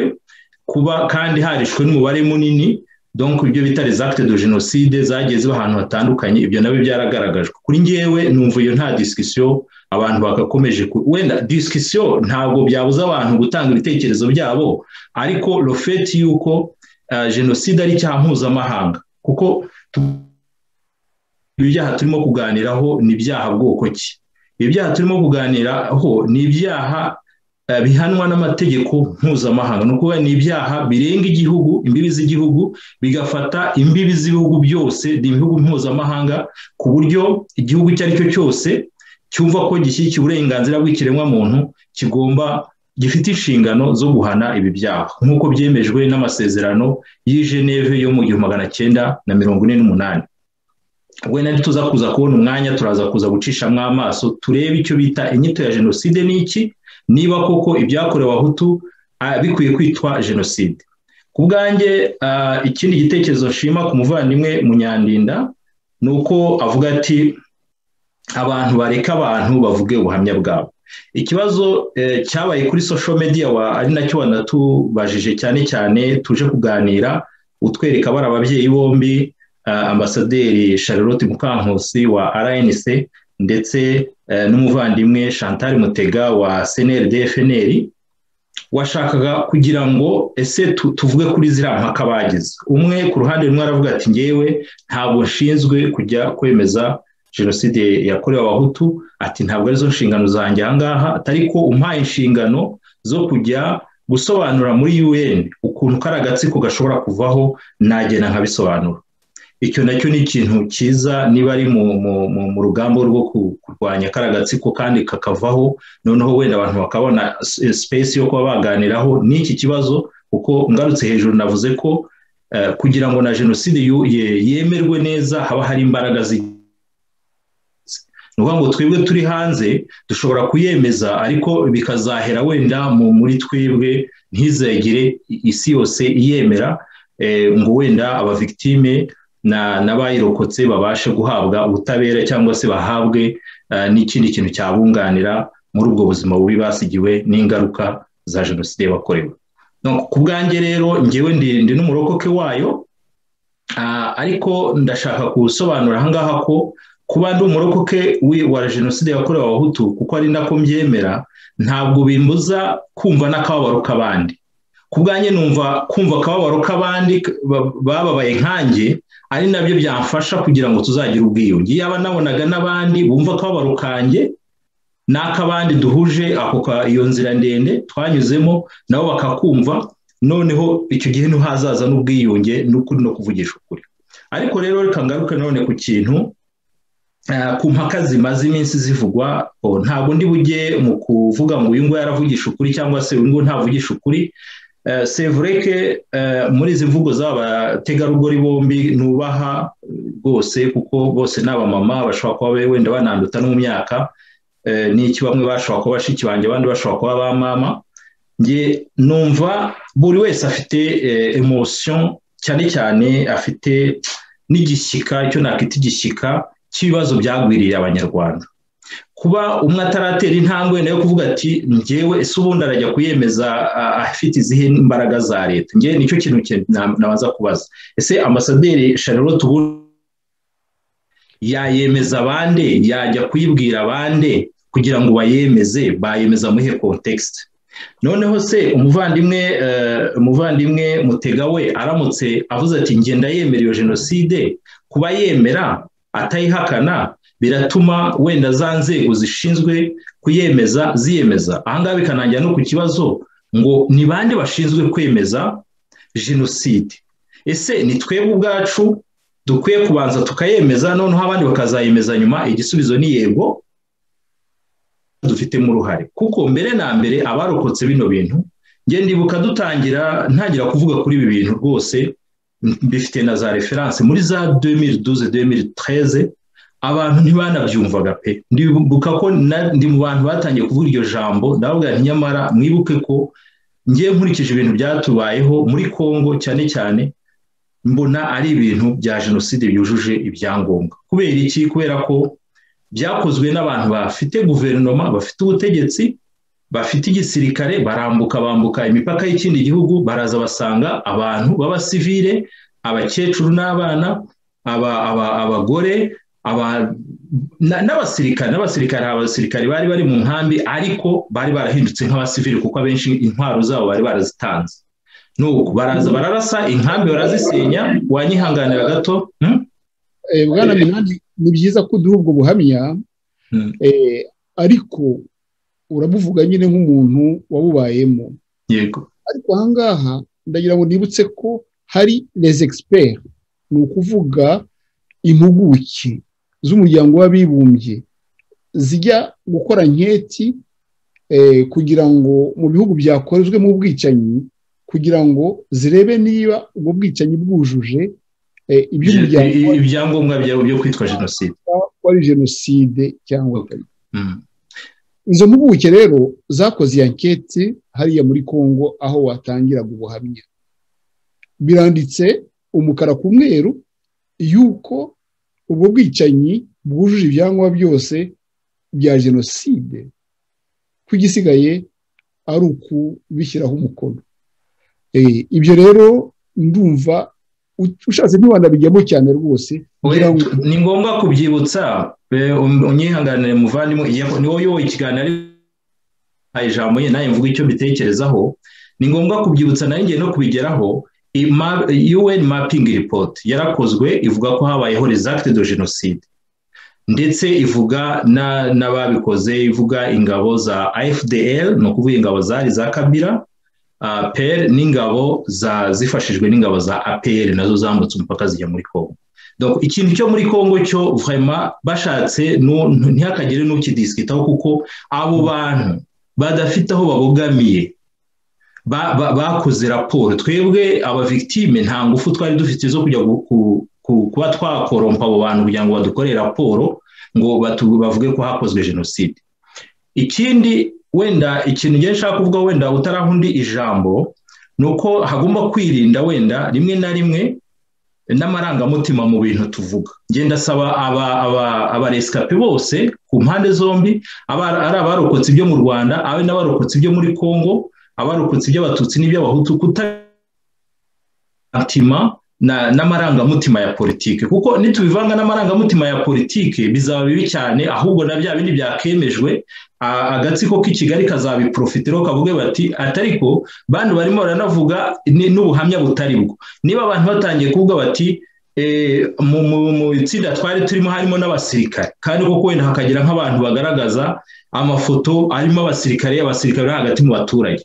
kuba kandi harishwe n'umubare munini donc ibyo bita les actes de génocide zagiye ziba ahantu hatandukanye ibyo nabyo byaragaragajwe kuri njyewe numva iyo nta discussion abantu bagakomeje ku- wenda discussion ntabwo byabuza abantu gutanga ibitekerezo byabo ariko le fait yuko uh, jenoside ari icyaha mpuzamahanga kuko tu- ibi byaha turimo kuganiraho ni ibyaha bwoko ki ibi byaha turimo kuganiraho ni ibyaha eh, bihanwa n'amategeko mpuzamahanga ni ukuvuga ni ibyaha birenga igihugu imbibi z'igihugu bigafata imbibi z'ibihugu byose ibihugu mpuzamahanga ku buryo igihugu icyo ari cyo cyose cyumva ko gishyigikiye uburenganzira bw'ikiremwamuntu kigomba gifite inshingano zo guhana ibi byaha nk'uko byemejwe n'amasezerano y'i Geneve yo mu gihumbi magana cyenda na mirongo ine n'umunani wenda ntituza kuza kubona umwanya turaza kuza gucishamo amaso turebe icyo bita inyito ya jenoside ni iki niba koko ibyakorewe abahutu ah, bikwiye kwitwa jenoside ku bwanjye ah, ikindi gitekerezo nshima ku muvandimwe munyandinda ni uko avuga ati abantu bareka abantu bavuge ubuhamya bwabo ikibazo eh, cyabaye kuri social media wa, ari nacyo wanatubajije cyane cyane tuje kuganira utwereka bari ababyeyi bombi ah, ambasaderi charlotte mukankusi wa rnc ndetse eh, n'umuvandimwe chantal mutega wa cnrd fnr washakaga kugira ngo ese tu- tuvuge kuri ziriya mpaka bagize umwe ku ruhande rumwe aravuga ati ngewe ntabwo nshinzwe kujya kwemeza jenoside yakorewe abahutu ati ntabwo arizo nshingano zanjye ahangaha atari ko umpaye inshingano zo kujya gusobanura muri un ukuntu kari agatsiko gashobora kuvaho nagenda nkabisobanura icyo nacyo ni ikintu cyiza niba ari mu rugamba rwo kurwanya kari agatsiko kandi kakavaho noneho wenda abantu bakabona space yo kuba baganiraho n'iki kibazo kuko ngarutse hejuru navuze ko kugira ngo na jenoside yemerwe neza haba hari imbaraga zigiye ni ukuvuga ngo twebwe turi hanze dushobora kuyemeza ariko bikazahera wenda muri twebwe ntizagire isi yose iyemera ngo wenda abavigitime n'abayirokotse babashe guhabwa ubutabera cyangwa se bahabwe n'ikindi kintu cyabunganira muri ubwo buzima bubi basigiwe n'ingaruka za jenoside bakorewe ku bwanjye rero ngewe ndi n'umurokoke wayo ariko ndashaka gusobanura ahangaha ko kuba ndi umurokoke wa jenoside yakorewe abahutu kuko ari nako mbyemera ntabwo bimbuza kumva n'akababaro k'abandi ku bwanjye numva kumva akababaro k'abandi bababaye nkanjye ari nabyo byafasha kugira ngo tuzagire ubwiyunge yaba nabonaga n'abandi bumva akababaro kanjye n'ak'abandi duhuje ako iyo nzira ndende twanyuzemo nabo bakakumva noneho icyo gihe ntihazaza n'ubwiyunge n'ukuri no kuvugisha ukuri ariko rero reka ngaruke none ku kintu ku mpaka zimaze iminsi zivugwa ntabwo ndi bujye mu kuvuga ngo uyu nguyu yaravugisha ukuri cyangwa se uyu nguyu ntavugisha ukuri sevureke muri izi mvugo z'abategarugori bombi nubaha rwose kuko bose ni abamama bashobora kuba wenda bananduta no mu myaka n'iki bamwe bashobora kuba bashiki banjye abandi bashobora kuba ba mama nge numva buri wese afite emosiyo cyane cyane afite n'igishyika icyo nakita igishyika cy'ibibazo byagwiriye abanyarwanda kuba umwe ataratera intambwe wenda yo kuvuga ati ngewe ese ubundi arajya kuyemeza afite izihe imbaraga za leta ngewe nicyo kintu nabaza kubaza ese ambasaderi charlotte ubundi yayemeza bande yajya kuyibwira bande kugira ngo bayemeze bayemeza muhe kontekisite noneho se umuvandimwe umuvandimwe mutega we aramutse avuze ati ngenda yemera iyo jenoside kuba yemera atayihakana biratuma wenda za nzego zishinzwe kuyemeza ziyemeza ahangaha bikanangira no ku kibazo ngo ni bande bashinzwe kwemeza jenoside ese ni twebwe ubwacu dukwiye kubanza tukayemeza noneho abandi bakazayemeza nyuma igisubizo ni yego dufitemo uruhare kuko mbere na mbere abarokotse bino bintu ndibuka dutangira ntangira kuvuga kuri ibi bintu rwose bifite na za referanse muri za 2012-2013 abantu ntibanabyumvaga pe ndibuka ko ndi mu bantu batangiye kuvuga iryo jambo ndavuga nti nyamara mwibuke ko ngiye nkurikije ibintu byatubayeho muri congo cyane cyane mbona ari ibintu bya jenoside byujuje ibyangombwa kubera iki kubera ko byakozwe n'abantu bafite guverinoma bafite ubutegetsi bafite igisirikare barambuka bambuka imipaka y'ikindi gihugu baraza basanga abantu b'abasivire abakecuru n'abana abagore n'abasirikare n'abasirikare abasirikare bari bari mu nkambi ariko bari barahindutse nk'abasivire kuko abenshi intwaro zabo bari barazitanze nuko baraza bararasa inkambi barazisenya wanyihanganira gato bwana minani ni byiza ko uduha ubwo buhamya ariko urabuvuga nyine nk'umuntu wabubayemo yego ariko ahangaha ndagira ngo nibutse ko hari les experts ni ukuvuga impuguke z'umuryango w'abibumbye zijya gukora nketi kugira ngo mu bihugu byakozwemo ubwicanyi kugira ngo zirebe niba ubwo bwicanyi bwujuje ibyangombwa byawe byo kwitwa jenoside wari jenoside cyangwa izo mpuguke rero zakoze iya nketi hariya muri congo aho watangiraga ubuhamya biranditse umukara ku mweru yuko ubwo bwicanyi bwujuje ibyangombwa byose bya jenoside ko igisigaye ari ukubishyiraho umukono ibyo rero ndumva ushatse ntiwanabijyamo cyane rwose ni ngombwa kubyibutsa unyihanganire muvandimwe ni wowe uyoboye ikiganiro ijambo ye nawe mvuga icyo mbitekerezaho ni ngombwa kubyibutsa nawe ngiye no kubigeraho UN mapping report yarakozwe ivuga ko habayeho resacte de jenoside ndetse ivuga na- n'ababikoze ivuga ingabo za fdl ni ukuvuga ingabo zari za kabira ah, pr n'ingabo za zifashijwe n'ingabo za apr nazo zambutse umupaka zijya muri congo Donc, ikintu cyo muri congo cyo vraiment bashatse nu- nu- ntihakagire n'ukidisikitaho kuko abo bantu badafite aho babogamiye ba- ba- bakoze raporo twebwe abavictime nta ngufu twari dufite zo kujya gu- ku- ku- kuba twakorompa abo bantu kugira ngo badukorere raporo ngo batu- bavuge ko hakozwe jenoside ikindi wenda ikintu ngiye nshaka kuvuga wenda utaraho undi ijambo ni uko hagomba kwirinda wenda rimwe na rimwe n'amarangamutima mu bintu tuvuga ngenda asaba aba- aba- abaresikapi bose ku mpande zombi aba- ari abarokotse ibyo mu rwanda ari n'abarokotse ibyo muri congo abarokotse iby'abatutsi n'iby'abahutu kutatima na- n'amarangamutima ya politike kuko nitubivanga n'amarangamutima ya politike bizaba bibi cyane ahubwo na bya bindi byakemejwe a- agatsiko k'i kigali kazabiprofitiraho kavuge bati atariko bantu barimo baranavuga ni- n'ubuhamya butari bwo niba abantu batangiye kuvuga bati eh, mu- mu- mu itsinda twari turimo harimo n'abasirikare kandi koko wenda hakagira nk'abantu bagaragaza amafoto arimo abasirikare abasirikare bari hagati mu baturage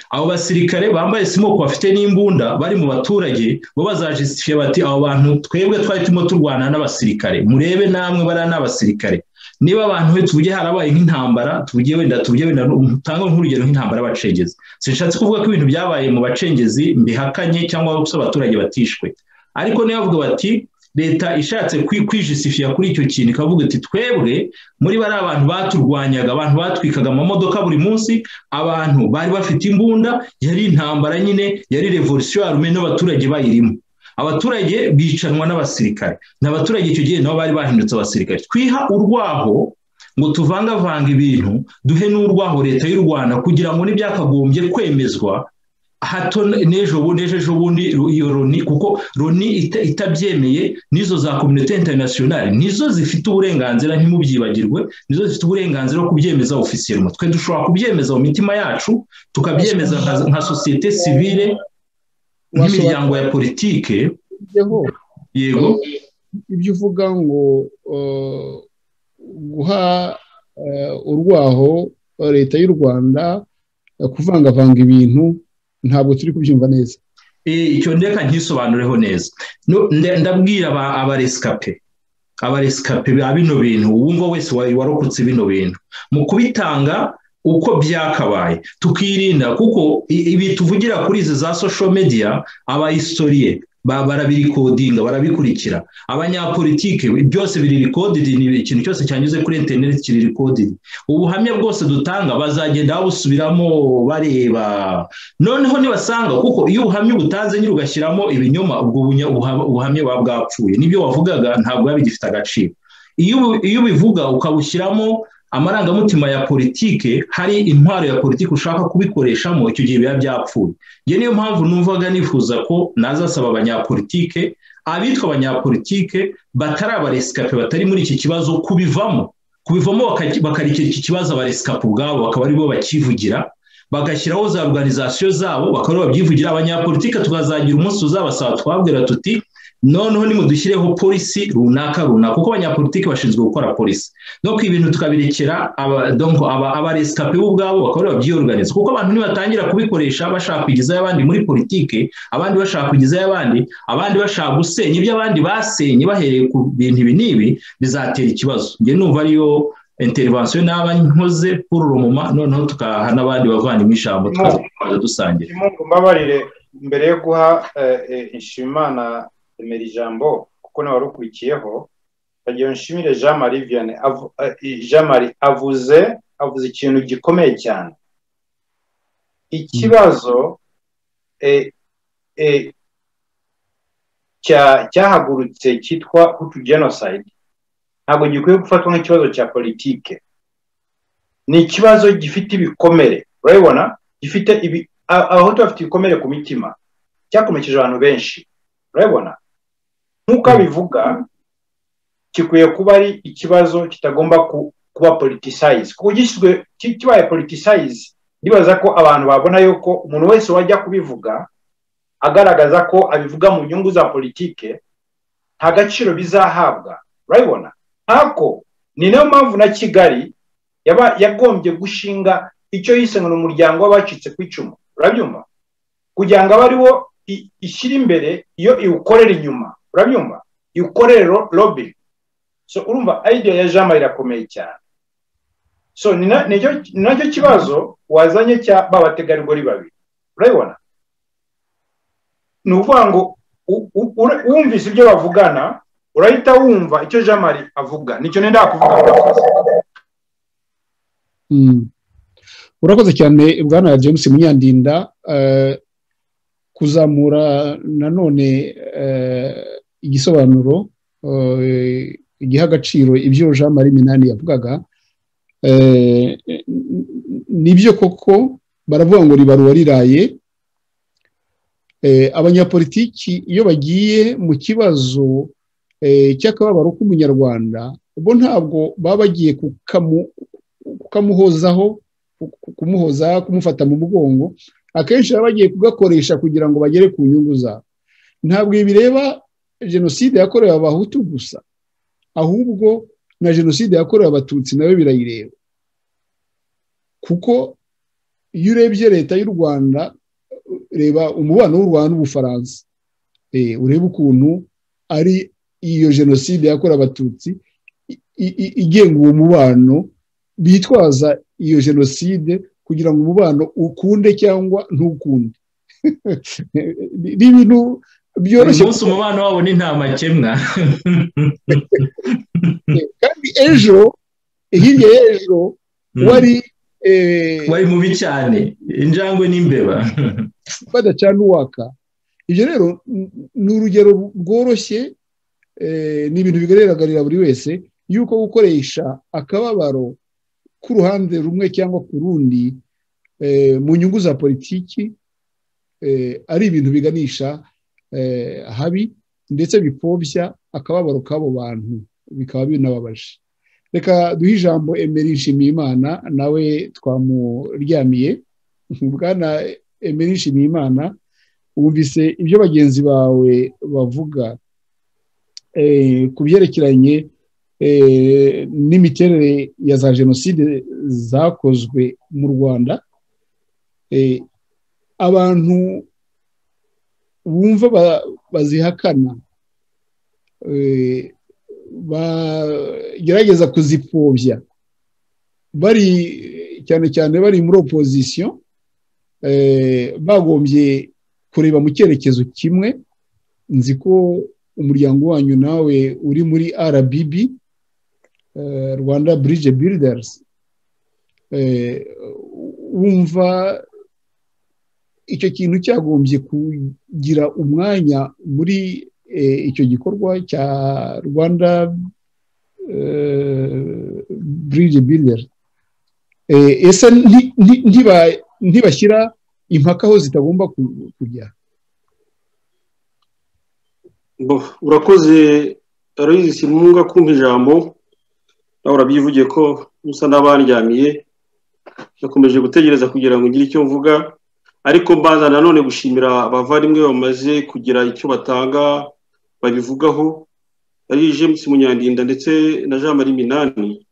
abo basirikare bambaye simoko bafite n'imbunda bari mu baturage bo bazajistifye bati abo bantu twebwe twari turimo turwana n'abasirikare murebe namwe bariya ni abasirikare niba abantu be tuvuge harabaye nk'intambara tuvuge wenda tuvuge wenda utange nk'urugero nk'intambara y'abacengezi sinshatse kuvuga ko ibintu byabaye mu bacengezi mbihakanye cyangwa se abaturage batishwe ariko niyo bavuga bati leta ishatse kwi- kwijisifira kuri icyo kintu ikavuga iti twebwe muri bari abantu baturwanyaga abantu batwikaga amamodoka buri munsi abantu bari bafite imbunda yari intambara nyine yari revolution yarume n'abaturage bayirimo abaturage bicanwa n'abasirikare n'abaturage icyo gihe nabo bari bahindutse abasirikare twiha urwaho ngo tuvangavanga ibintu duhe n'urwaho leta y'u rwanda kugira ngo n'ibyakagombye kwemezwa hato n'ejo bundi ejo ejo bundi iyo loni kuko loni ita- itabyemeye n'izo za kominote interinasiyonari nizo zifite uburenganzira ntimubyibagirwe nizo zifite uburenganzira bwo kubyemeza ofisiyelmo twe dushobora kubyemeza mu mitima yacu tukabyemeza nka, nka sosiyete sivile nk'imiryango ya politike Yeho. yego ibyo uvuga ngo eh, guha eh, urwaho leta y'u rwanda eh, kuvangavanga ibintu ntabwo turi kubyumva neza Eh, icyo ndeka nkisobanureho neza No, nda- ndabwira aba- abaresikape abaresikape ba bino bintu uwumva wese wa- warokotse bino bintu mu kubitanga uko byakabaye tukirinda kuko i- ibi tuvugira kuri izi za social media abahistoriye ba- barabirikodinga barabikurikira abanyapolitike byose biri rikodidi ni ikintu cyose cyanyuze kuri interineti kiri rikodidi ubuhamya bwose dutanga bazagenda babusubiramo bareba noneho nibasanga kuko iyo ubuhamya ubutanze nyine ugashyiramo ibinyoma ubwo bunya- ubuha- ubuhamya buba bwapfuye n'ibyo wavugaga ntabwo biba bigifite agaciro iyo ubu- iyo ubivuga ukabushyiramo amarangamutima ya politike hari intwaro ya politike ushaka kubikoreshamo icyo gihe biba byapfuye iyo niyo mpamvu numvaga nifuza ko nazasaba abanyapolitike abitwa abanyapolitike batari abaresikape batari muri iki kibazo kubivamo kubivamo bakaki- bakarekera iki kibazo abaresikape ubwabo bakaba aribo bakivugira bagashyiraho za organizasiyo zabo bakaba babyivugira abanyapolitike tukazagira umunsi uzabasaba twabwira tuti noneho nimudushyirireho polisi runaka runaka kuko abanyapolitike bashinzwe gukora polisi no ku ibintu tukabirekera aba- donc aba- abaresikape bo ubwabo bakaba aribo babyiyoruganiza kuko abantu nibatangira kubikoresha bashaka kugezayo abandi muri politike abandi bashaka kugezayo abandi abandi bashaka gusenya ibyo abandi basenye bahereye ku bintu ibi n'ibi bizatera ikibazo njye numva ariyo intervention n'aba nkoze kuri urumuma noneho tukaha n'abandi bavanyemo ijambo tukaza dusangira Kimungu mbabarire mbere yo guha eh, eh, Nshimimana emera ijambo kuko nawe wari ukurikiyeho bagira nshimire Jean Marie Vianney avu- eh, Jean Marie avuze avuze ikintu gikomeye cyane ikibazo eh, eh, cya- cyahagurutse cyitwa Hutu genocide ntabwo gikwiye gufatwa nk'ikibazo cya politike ni ikibazo gifite ibikomere urabibona gifite ibi a- abahutu bafite ibikomere ku mitima cyakomekeje abantu benshi urabibona nk'uko abivuga gikwiye kuba ari ikibazo kitagomba ku- kuba politisize kuko gishyizwe ki- kibaye politisize ndibaza ko abantu babona yuko umuntu wese wajya kubivuga agaragaza ko abivuga mu nyungu za politike nta gaciro bizahabwa urabibona ntako ni nayo mpamvu na kigali yaba- yagombye gushinga icyo yise ngo ni umuryango w'abacitse ku icumu urabyumva kugira ngo abe ariwo i- ishyira imbere iyo iwukorera inyuma urabyumva iwukorere ro- lobby so urumva idea ya jean marie irakomeye cyane so ni na- nicyo- ni nacyo kibazo wazanye cya ba bategarugori babiri urabibona ni ukuvuga ngo u- u- ura- wumvise ibyo bavugana urahita wumva icyo jean marie avuga nicyo nenda kuvuga murakoze Mm. urakoze cyane bwana james munyandinda eh, kuzamura nanone eh, igisobanuro eh, igiha agaciro ibyo jean marie minani yavugaga eh, nibyo koko baravuga ngo ribaruwa riraye Eh, abanyapolitiki iyo bagiye mu kibazo eh, cy'akababaro k'umunyarwanda bo ntabwo baba bagiye kukamu kukamuhozaho ku- ku- kumuhoza kumufata mu mugongo akenshi baba bagiye kugakoresha kugira ngo bagere ku nyungu zabo ntabwo ibi bireba jenoside yakorewe abahutu gusa ahubwo na jenoside yakorewe abatutsi nayo birayireba kuko iyo urebye leta y'u rwanda reba umubano w'u rwanda n'ubufaransa Eh, urebe ukuntu ari iyo jenoside yakorewe abatutsi i- i- i- igenga uwo mubano bitwaza iyo jenoside kugira ngo umubano ukunde cyangwa ntukunde ni ibintu uyu byoroshye munsi umubano wabo ni nta makemwa kandi ejo hirya y'ejo wari eh, wari mubi cyane injangwe n'imbeba badacana uwaka ibyo rero n- ni urugero bworoshye eh, ni ibintu bigaragarira buri wese yuko gukoresha akababaro k'uruhande rumwe cyangwa ku rundi eh, mu nyungu za politiki eh, ari ibintu biganisha eh, habi ndetse bipfobya akababaro k'abo bantu bikaba binababaje reka duhe ijambo emeri nshimiyimana nawe twamuryamiye bwana emeri nshimiyimana wumvise ibyo bagenzi bawe bavuga eh, ku byerekeranye eh, n'imiterere ya za jenoside zakozwe mu rwanda Eh, abantu bumva ba- bazihakana eh, bagerageza kuzipfobya bari cyane cyane bari muri opozisiyo eh, bagombye kureba mu cyerekezo kimwe nzi ko umuryango wanyu nawe uri muri RBB eh, Rwanda Bridge Builders eh, wumva icyo kintu cyagombye kugira umwanya muri eh, icyo gikorwa cya Rwanda eh, Bridge Builders Eh, ese nti- nti- ntiba- ntibashyira impaka aho zitagomba ku- kujya Bo, urakoze aloyizi simunga kumpa ijambo nawe urabyivugiye ko musa n'abandyamiye nakomeje gutegereza kugira ngo ngire icyo mvuga ariko mbanza nanone gushimira abavandimwe bamaze kugira icyo batanga babivugaho ari james munyandinda ndetse na jean marie minani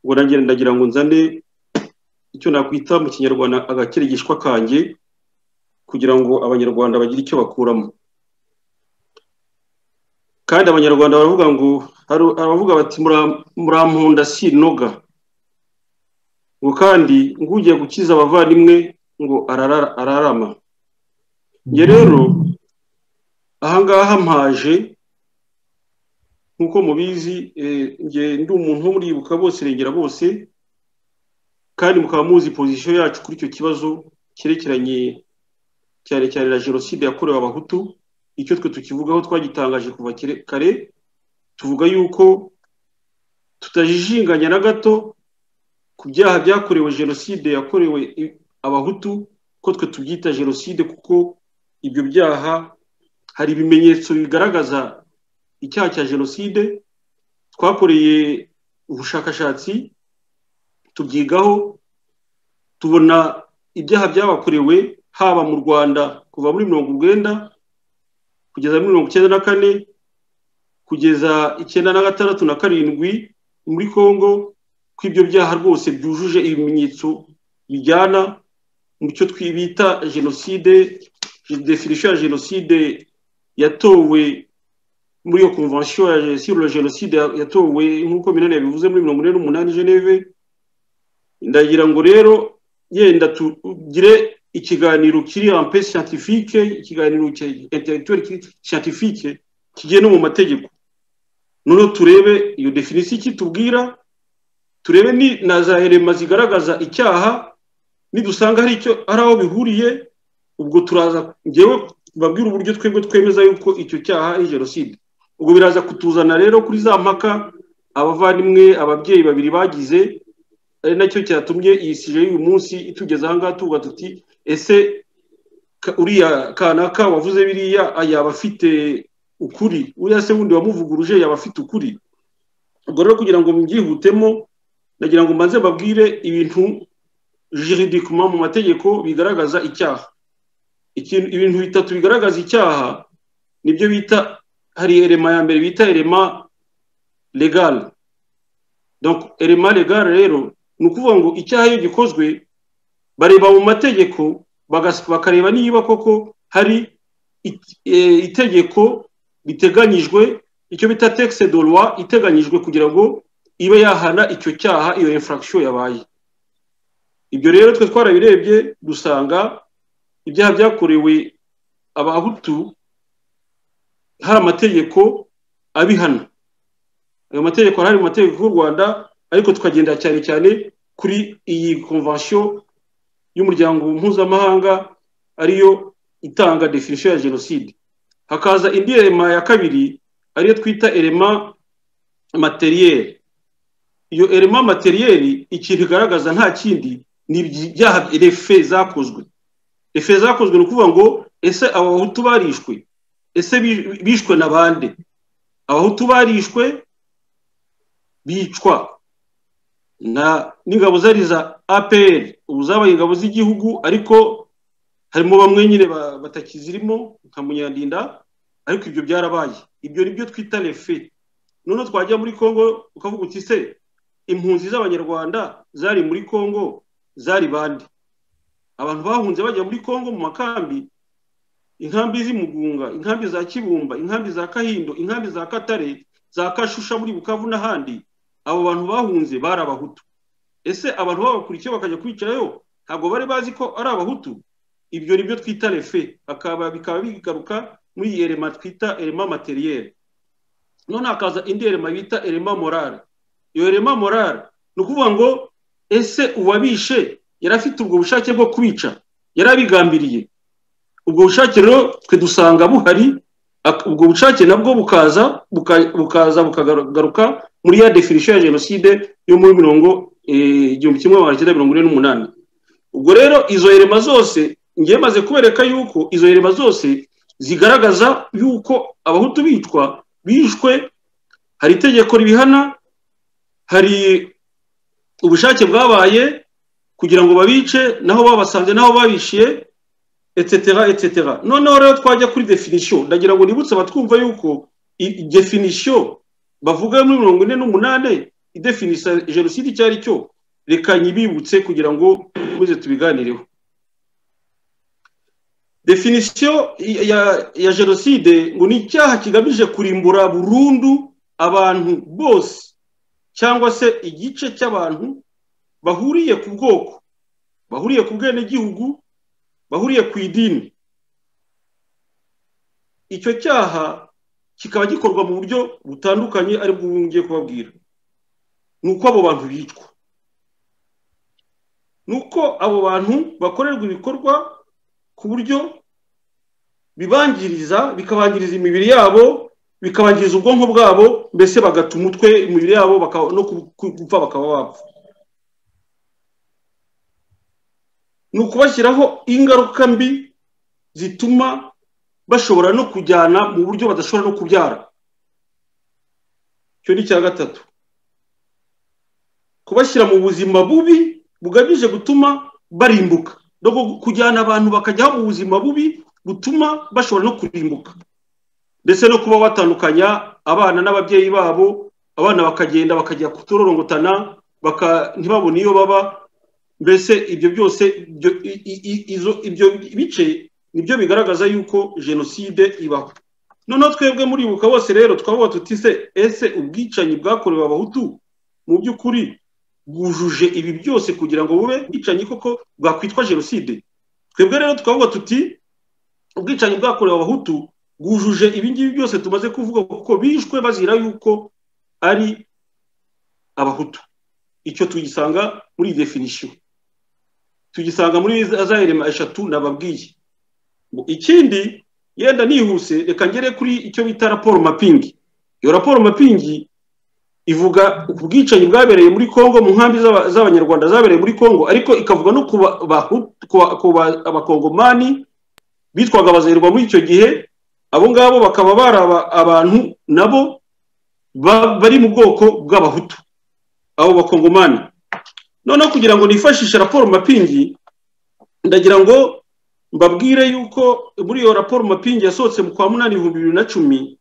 ubwo nanjye ndagira ngo nzane icyo nakwita mu kinyarwanda agakeregeshwa kanjye kugira ngo abanyarwanda bagire icyo bakuramo kandi abanyarwanda baravuga ngo hari abavuga bati "Mura- murankunda sinoga ngo kandi ngo ugiye gukiza abavandimwe ngo arara- ararama njye rero ahangaha mpaje nk'uko mubizi eh, njye ndi umuntu wo muribuka bose regera bose kandi mukaba muzi pozisiyo yacu kuri icyo kibazo cyerekeranye cyane cyane na jenoside yakorewe abahutu icyo twe tukivugaho twagitangaje kuva kere- kare tuvuga yuko tutajijinganya na gato ku byaha byakorewe jenoside yakorewe i- abahutu ko twe tubyita jenoside kuko ibyo byaha hari ibimenyetso bigaragaza icyaha cya jenoside twakoreye ubushakashatsi tubyigaho tubona ibyaha byabakorewe haba mu rwanda kuva muri mirongo urwenda kugeza muri mirongo icyenda na kane kugeza icyenda na gatandatu na karindwi muri congo ko ibyo byaha rwose byujuje ibimenyetso bijyana mu cyo twibita jenoside definition ya jenoside yatowe muri iyo convention ya sur la jenoside yatowe nk'uko minani yabivuze muri mirongo ine n'umunani geneve ndagira ngo rero yenda tugire ikiganiro kiri ampe scientifique ikiganiro intellectuel scientifique kigiye no mu mategeko noneho turebe iyo definisiyo ikitubwira turebe ni na za herema zigaragaza icyaha nidusanga hari icyo hari aho bihuriye ubwo turaza ngewe babwira uburyo twebwe twemeza yuko icyo cyaha ari jenoside ubwo biraza kutuzana rero kuri za mpaka abavandimwe ababyeyi babiri bagize ari nacyo cyatumye iyi sije y'uyu munsi itugeze ahangaha tuvuga tuti ese uriya kanaka wavuze biriya yaba afite ukuri uriya se wundi wamuvuguruje yaba afite ukuri ubwo rero kugira ngo mbyihutemo nagira ngo mbanze babwire ibintu jiridikuma mu mategeko bigaragaza icyaha ibintu bitatu bigaragaza icyaha nibyo bita hari erema ya mbere bita erema legale erema legale rero ni ukuvuga ngo icyaha iyo gikozwe bareba mu mategeko bakareba niba koko hari itegeko riteganyijwe icyo bita tekisi de roi iteganyijwe kugira ngo ibe yahana icyo cyaha iyo infraction yabaye ibyo rero twe twarabirebye dusanga ibyaha byakorewe abahutu hari amategeko abihana ayo mategeko arahari mu mategeko y'u rwanda ariko tukagenda cyane cyane kuri iyi konvention y'umuryango mpuzamahanga ariyo itanga definisiyo ya jenoside hakaza indi erema ya kabiri ariyo twita erema materiyeri iyo erema materiyeri ikintu igaragaza nta kindi ni ibyaha refe zakozwe refe zakozwe ni ukuvuga ngo ese abahutu barishwe ese bishwe na bande abahutu barishwe bicwa n'ingabo zari za apr ubu zabaye ingabo z'igihugu ariko harimo bamwe nyine batakizirimo nka munyandinda ariko ibyo byarabaye ibyo ni byo twita refe noneho twajya muri congo ukavuga uti se impunzi z'abanyarwanda zari muri congo zari bande abantu bahunze bajya muri congo mu makambi inkambi z'imugunga inkambi za kibumba inkambi za kahindo inkambi za katare za kashusha muri bukavu n'ahandi abo bantu bahunze bari abahutu ese abantu babakurikiye bakajya kwicarayo ntabwo bari bazi ko ari abahutu ibyo ni byo twita refe bikaba bigaruka muri iyi erema twita erema materiyeri none hakaza indi erema bita erema morale iyo erema morale ni ukuvuga ngo ese uwabishe yari afite ubwo bushake bwo kubica yari abigambiriye ubwo bushake rero twe dusanga buhari ubwo bushake nabwo bukaza bukaza bukagaruka muri ya definisiyo ya jenoside yo muri mirongo igihumbi kimwe magana cyenda mirongo ine n'umunani ubwo rero izo erema zose ngiye maze kubereka yuko izo herema zose zigaragaza yuko abahutu bitwa bishwe hari itegeko ribihana hari ubushake bwabaye kugira ngo babice naho babasanze naho babishiye etetera etetera noneho rero twajya kuri definisiyo ndagira ngo nibutse abatwumva yuko definisiyo bavuga muri mirongo ine n'umunani idefinisa jenoside icyo ari cyo reka nyibibutse kugira ngo dukomeze tubiganireho definisiyo ya, ya jenoside ngo ni icyaha kigamije kurimbura burundu abantu bose cyangwa se igice cy'abantu bahuriye ku bwoko bahuriye ku bwenegihugu bahuriye ku idini icyo cyaha kikaba gikorwa mu buryo butandukanye aribwo ubu ngiye kubabwira ni uko abo bantu bicwa ni uko abo bantu bakorerwa ibikorwa ku buryo bibangiriza bikabangiriza imibiri yabo bikabangiriza ubwonko bwabo mbese bagata umutwe imibiri yabo no gupfa bakaba bapfa ni ukubashyiraho ingaruka mbi zituma bashobora no kujyana mu buryo badashobora no kubyara icyo ni icya gatatu kubashyira mu buzima bubi bugamije gutuma barimbuka kujyana abantu bakajya mu buzima bubi butuma bashobora no kurimbuka ndetse no kuba batandukanya abana n'ababyeyi babo abana bakagenda bakajya kuturorongotana baka- ntibabone iyo baba mbese ibyo byose ibyo i- i- i- izo- ibyo bice nibyo bigaragaza yuko jenoside ibaho noneho twebwe muribuka bose rero twavuga tuti se ese ubwicanyi bwakorewe abahutu mu by'ukuri bwujuje ibi byose kugira ngo bube ubwicanyi koko bwakwitwa jenoside twebwe rero twavuga tuti ubwicanyi bwakorewe abahutu bwujuje ibi ngibi byose tumaze kuvuga kuko bishwe bazira yuko ari abahutu icyo tugisanga muri iyi definisiyo tugisanga muri za irema eshatu nababwiye Ngo ikindi yenda nihuse reka ngere kuri icyo bita raporo mapingi iyo raporo mapingi ivuga ku bwicanyi bwabereye muri kongo mu nkambi z'aba- z'abanyarwanda zabereye muri kongo ariko ikavuga no ku ba- Bahu- ku ba- ku ba- abakongomani bitwaga abazerwa muri icyo gihe abo ngabo bakaba bari aba- abantu nabo ba- bari mu bwoko bw'abahutu abo bakongomani noneho kugira ngo nifashishe raporo mapingi ndagira ngo mbabwire yuko muri iyo raporo mapingi yasohotse mu kwa munani ibihumbi bibiri na cumi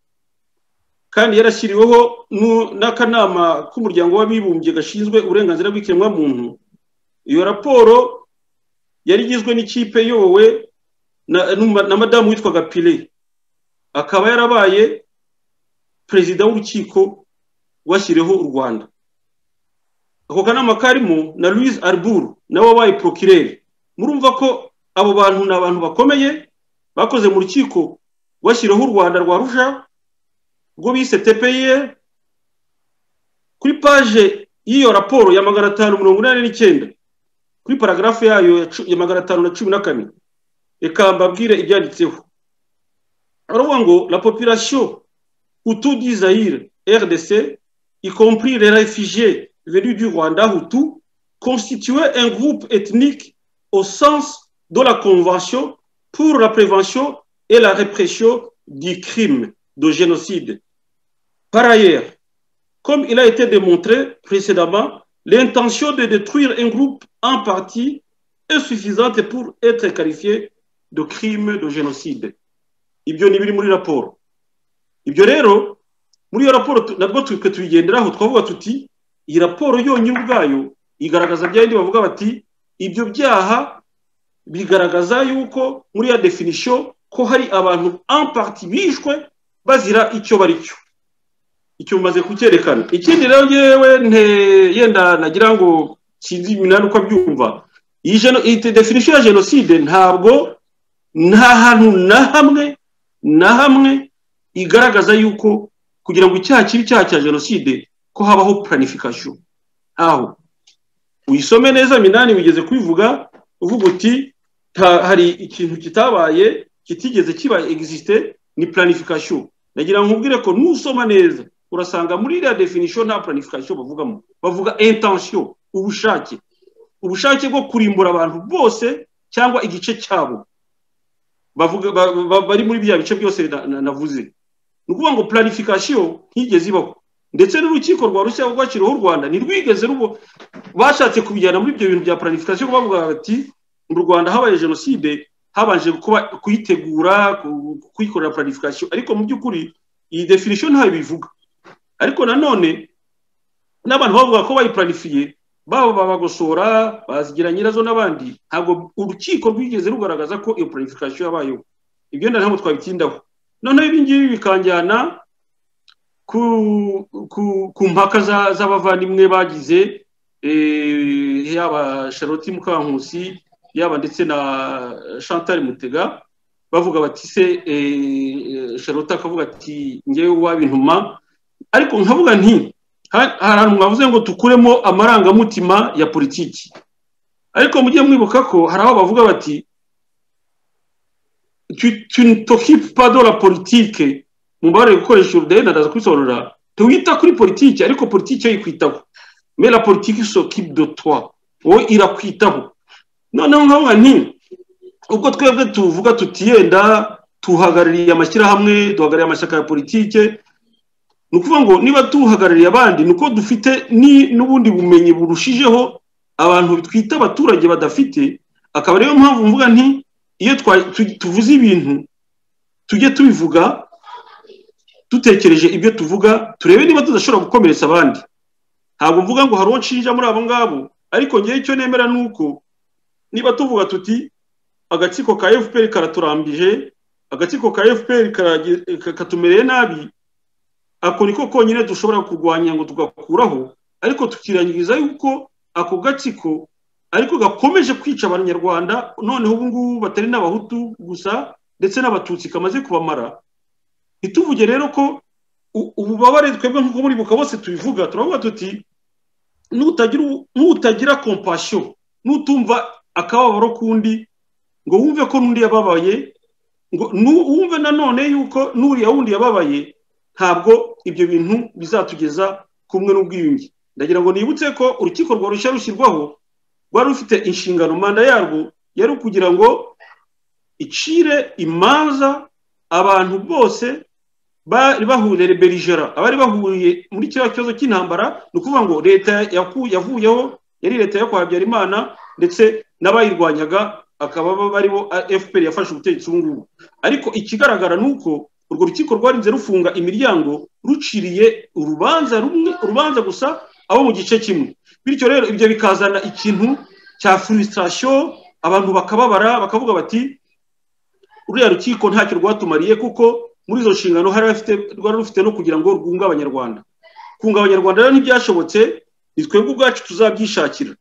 kandi yarashyiriweho nu- n'akanama k'umuryango w'abibumbye gashinzwe uburenganzira bw'ikiremwamuntu iyo raporo yari igizwe n'ikipe iyobowe na, numa- na madamu witwaga pile akaba yarabaye perezida w'urukiko rwashyiriweho u rwanda ako kanama karimo na louise arbur nawe wabaye procureur murumva ko abo bantu ni abantu bakomeye bakoze mu rukiko rwashyiriweho u rwanda rwa rusha rwo bise tpir kuri paje y'iyo raporo ya magana atanu mirongo inani n'icyenda kuri paragarafu yayo ya cu- ya magana atanu na cumi na kane reka mbabwire ibyanditseho baravuga ngo la population hutu du zaire rdc y compris les réfugiés venus du rwanda hutu constituait un groupe ethnique au sens de la convention pour la prévention et la répression du crime de génocide par ailleurs comme il a été démontré précédemment l'intention de détruire un groupe en partie est suffisante pour être qualifié de crime de génocide ibyo ni biri muri raporo ibyo rero muri iyo raporo tu- nabwo twe tuyigenderaho twavuga tuti iyi raporo yonyine ubwayo igaragaza bya bindi bavuga bati ibyo byaha bigaragaza yuko muri ya definisiyo ko hari abantu en partie bishwe bazira icyo bari cyo icyo mumaze kucyerekana ikindi rero ngewe nte- yenda nagira ngo sinzi iminani uko abyumva iyi geno- iyi definisiyo ya jenoside ntabwo nta hantu na hamwe na hamwe igaragaza yuko kugira ngo icyaha kibe icyaha cya jenoside ko habaho planification aho uyisome neza minani wigeze kubivuga uvuga uti "Ta- hari ikintu kitabaye kitigeze kiba existe ni planification nagira ngo nkubwire ko nusoma neza urasanga muri iriya definition nta planification bavugamo bavuga intention ubushake ubushake bwo kurimbura abantu bose cyangwa igice cyabo bavuga ba- ba- bari muri bya bice byose na- na- navuze ni ukuvuga ngo planification ntigeze ibaho ndetse n'urukiko rwa rushya rwakiriho u rwanda ntirwigeze rubo bashatse kubijyana muri ibyo bintu bya planification bavuga bati mu rwanda habaye jenoside habanje kuba kuyitegura ku- kuyikorera planification ariko mu by'ukuri iyi definition ntayo bivuga ariko nanone n'abantu bavuga ko bayipuranifiye baba babagosora bazigira nyirazo n'abandi ntabwo urukiko rwigeze rugaragaza ko iyo planification yabayeho ibyo nda ntabwo twabitindaho noneho ibi ngibi bikanjyana ku, ku, ku mpaka za- z'abavandimwe bagize eh, yaba charlotte mukankusi yaba ndetse na chantal mutega bavuga bati se eh, charlotte akavuga ati ngewe wabintuma ariko nkavuga nti ha- hari ahantu mwavuze ngo tukuremo amarangamutima ya politiki ariko mujye mwibuka ko hari aho bavuga bati tu, tu ne t'occupes pas de la politique mu mbabare gukoresha urudahe ndaza kubisobanura tuwita kuri politiki ariko politiki yo ikwitaho mais la politique s'occupe de toi wowe irakwitaho noneho nkavuga nti ubwo twebwe tuvuga tutiyenda tuhagarariye amashyirahamwe duhagarariye amashyaka ya politike ni ukuvuga ngo niba tuhagarariye abandi ni uko dufite ni- n'ubundi bumenyi burushijeho abantu twita abaturage badafite akaba ariyo mpamvu mvuga nti iyo twa- tu- tuvuze ibintu tujye tubivuga dutekereje ibyo tuvuga turebe niba tudashobora gukomeretsa abandi ntabwo mvuga ngo hari uwo nshinja muri abo ngabo ariko ngewe icyo nemera ni uko niba tuvuga tuti agatsiko ka fpr karaturambije agatsiko ka fpr karage- ka- katumereye nabi ako niko konyine dushobora kurwanya ngo tugakuraho ariko tukirangiriza yuko ako gatsiko ariko gakomeje kwica abanyarwanda noneho ubu ngubu batari n'abahutu gusa ndetse n'abatutsi kamaze kubamara ntituvuge rero ko u- ububabare twebwe nk'uko muri buka bose tubivuga turavuga tuti nutagira ubu- nutagira kompasiyo nutumva akababaro k'undi ngo wumve ko n'undi yababaye ngo nu- wumve nanone yuko n'uriya wundi yababaye ntabwo ibyo bintu bizatugeza kumwe n'ubwiyunge ndagira ngo nibutse ko urukiko rwa rushya rushyirwaho rwari rufite inshingano manda yarwo yari ukugira ngo icire imanza abantu bose bari bahuriye berijera abari bahuriye muri kiriya kibazo cy'intambara ni ukuvuga ngo leta yaku- yavuyeho yari leta yo kwa habyarimana ndetse n'abayirwanyaga akaba bo baribo a- fpr yafashe ubutegetsi ubu ngubu ariko ikigaragara ni uko urwo rukiko rwarinze rufunga imiryango ruciriye urubanza rumwe urubanza gusa abo mu gice kimwe bityo rero ibyo bikazana ikintu cya frustration abantu bakababara bakavuga bati ruriya rukiko ntacyo rwatumariye kuko muri izo nshingano hari afite rwari rufite no kugira ngo rwunge abanyarwanda kunga abanyarwanda rero ntibyashobotse ni twebwe ubwacu tuzabyishakira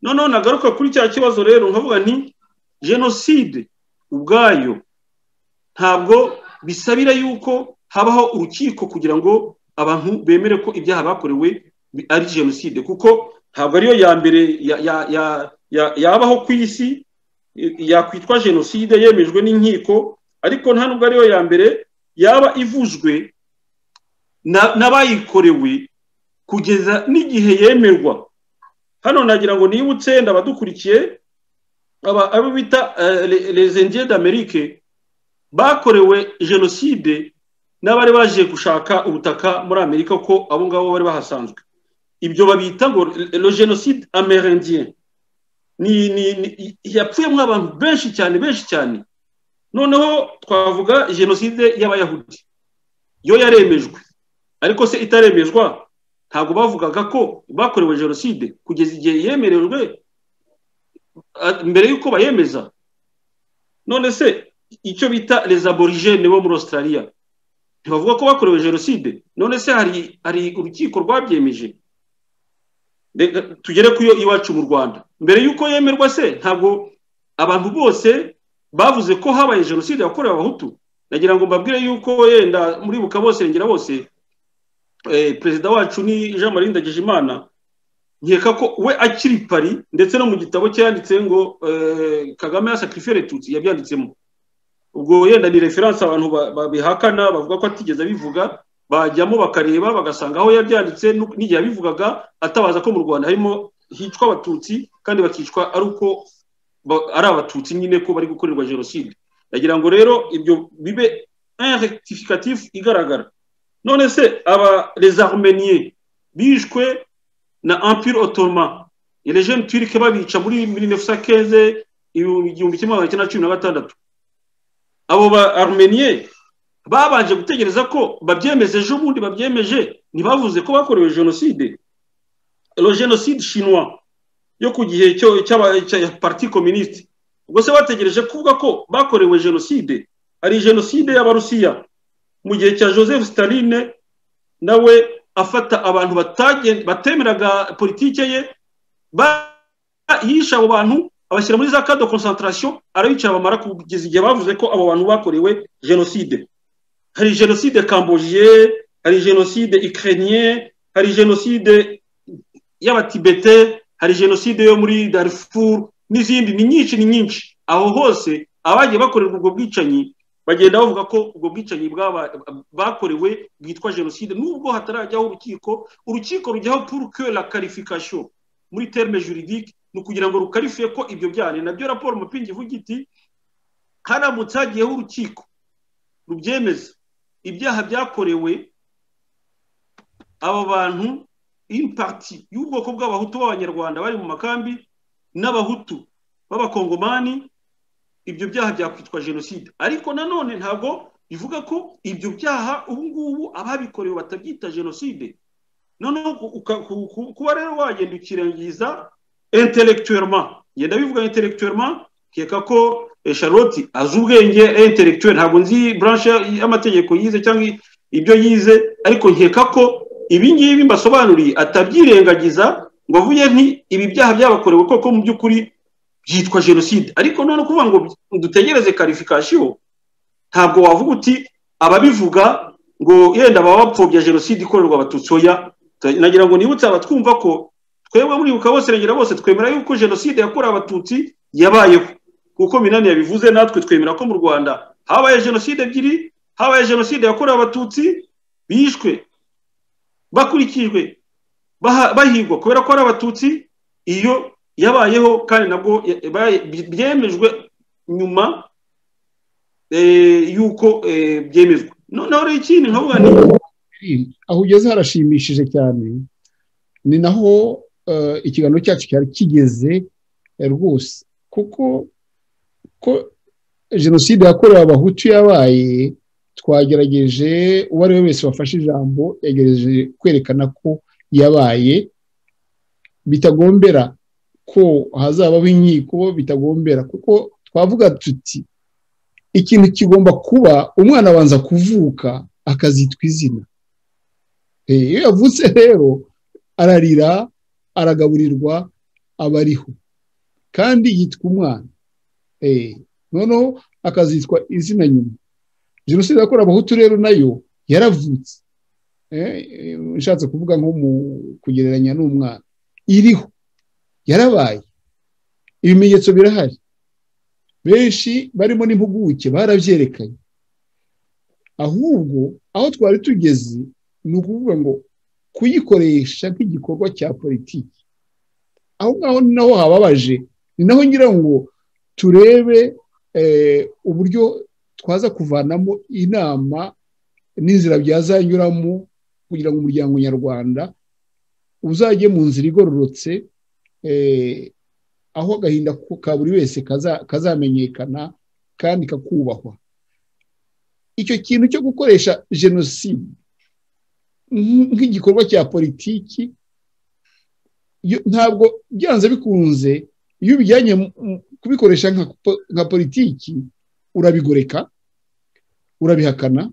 noneho nagaruka kuri cya kibazo rero nkavuga nti jenoside ubwayo ntabwo bisabira yuko habaho urukiko kugira ngo abantu bemere ko ibyaha bakorewe bi- ari jenoside kuko ntabwo ariyo ya mbere ya- ya- ya- ya- yabaho ku isi yakwitwa jenoside yemejwe n'inkiko ariko nta nubwo ariyo ya mbere yaba ivuzwe na- n'abayikorewe kugeza n'igihe yemerwa hano nagira ngo nibutse ndabadukurikiye aba- abo bita eh, le- les indiens d'amerique bakorewe jenoside n'abari baje gushaka ubutaka muri amerika ko abo ngabo bari bahasanzwe ibyo babita ngo le le génocide amérindien ni ni ni- yapfuyemo abantu benshi cyane benshi cyane noneho twavuga jenoside y'abayahudi yo yaremejwe ariko se itaremezwa ntabwo bavugaga ko bakorewe jenoside kugeza igihe yemerejwe a- mbere y'uko bayemeza none se icyo bita les aborigene bo muri australia ntibavuga ko bakorewe jenoside none se hari hari urukiko rwabyemeje Reka tugere ku yo iwacu mu rwanda mbere y'uko yemerwa se ntabwo abantu bose bavuze ko habaye jenoside yakorewe abahutu nagira ngo mbabwire y'uko yenda muri buka bose rengera bose eh, perezida wacu ni jean marie ndagijimana nkeka ko we akiri pari ndetse no mu gitabo cye yanditse ngo eh, kagame yasacrifiye retutsi yabyanditsemo ubwo yenda ni referanse abantu ba- babihakana bavuga ko atigeze abivuga bajyamo bakareba bagasanga aho yabyanditse nu- n'igihe yabivugaga atabaza ko mu rwanda harimo hicwa abatutsi kandi bakicwa ari uko ba- ari abatutsi nyine ko bari gukorerwa jenoside ndagira ngo rero ibyo bibe rectificatif igaragara none se aba les armeniers bishwe na empire ottoman les jeunes turcs babica muri 1915 igihumbi kimwe magana cyenda cumi na gatandatu abo ba armeniye babanje gutegereza ko babyemeje ejo bundi babyemeje ntibavuze ko bakorewe jenoside lo jenoside shinwa yo ku gihe cyo cy'aba- cya parti communiste ubwo se bategereje kuvuga ko bakorewe jenoside ari jenoside y'abarusiya mu gihe cya joseph staline nawe afata abantu batagen- batemeraga politike ye ba- yishe abo bantu abashyira muri za kado concentration arabicara bamara kugeza igihe bavuze ko abo bantu bakorewe jenoside hari jenoside kambogiye hari jenoside ukrainien hari jenoside y'abatibete hari jenoside yo muri darfur n'izindi ni nyinshi ni nyinshi aho hose abagiye bakorerwa ubwo bwicanyi bagenda bavuga ko ubwo bwicanyi bwaba- bakorewe bwitwa jenoside nubwo hatarajyaho urukiko urukiko rujyaho pour que la qualification muri terme juridique ni ukugira ngo rukarifiye ko ibyo byane nabyo raporo mupingi ivuga iti haramutse hagiyeho urukiko rubyemeza ibyaha byakorewe aba bantu impakiti y'ubwoko bw'abahutu b'abanyarwanda bari mu makambi n'abahutu b'abakongomani ibyo byaha byakwitwa jenoside ariko nanone ntabwo ivuga ko ibyo byaha ubu ngubu ababikorewe batabyita jenoside noneho uka- ku- ku- kuba rero wagenda ukirengiza intelectuellement ngenda bivuga intelectuellement nkeka ko eh, charlotte azi ubwenge intellectuel ntabwo nzi branche y'amategeko yize cyangwa ibyo yize ariko nkeka ko ibi ngibi mbasobanuriye atabyirengagiza ngo avuye nti ibi byaha byabakorewe koko mu by'ukuri byitwa jenoside ariko noneho kuvuga ngo dutegereze karifikasiyo ntabwo wavuga uti ababivuga ngo yenda baba bapfobya jenoside ikorerwa abatutsi oya nagira ngo nibutse abatwumva ko twebwe muribuka bose regera bose twemera yuko jenoside yakorewe abatutsi yabayeho kuko minani yabivuze natwe twemera ko mu rwanda habaye jenoside ebyiri habaye jenoside yakorewe abatutsi bishwe bakurikijwe baha- bahigwa kubera ko ari abatutsi iyo yabayeho kandi nabwo ya- yabaye- byemejwe nyuma eh, yuko eh, byemezwa noneho rero ikindi nkavuga ni aho ugeze harashimishije cyane ni naho eh, ikiganiro cyacu cyari kigeze eh, rwose kuko ko jenoside yakorewe abahutu yabaye twagerageje uwo ari we wese wafashe ijambo yagerageje kwerekana ko yabaye bitagombera ko hazabaho inkiko bitagombera kuko twavuga tuti ikintu kigomba kuba umwana abanza kuvuka akazitwa izina Eh, iyo yavutse rero ararira aragaburirwa aba ariho kandi yitwa umwana Eh, noneho akazitwa izina nyuma jenoside yakorewe abahutu rero nayo yaravutse Eh, eh, ushatse kuvuga nko mu kugereranya n'umwana iriho yarabaye ibimenyetso birahari benshi barimo n'impuguke barabyerekanye ahubwo aho twari tugeze ni ukuvuga ngo kuyikoresha nk'igikorwa cya politiki aho ngaho ni naho hababaje ni naho ngira ngo turebe eh, uburyo twaza kuvanamo inama n'inzira byazanyuramo kugira ngo umuryango nyarwanda uzajye mu nzira igororotse eh, aho agahinda ku- ka buri wese kaza- kazamenyekana kandi kakubahwa icyo kintu cyo gukoresha jenoside nk- nk'igikorwa cya politiki yo- ntabwo byanze bikunze iyo ubijyanye mu- mu- kubikoresha nka po- nka politiki urabigoreka urabihakana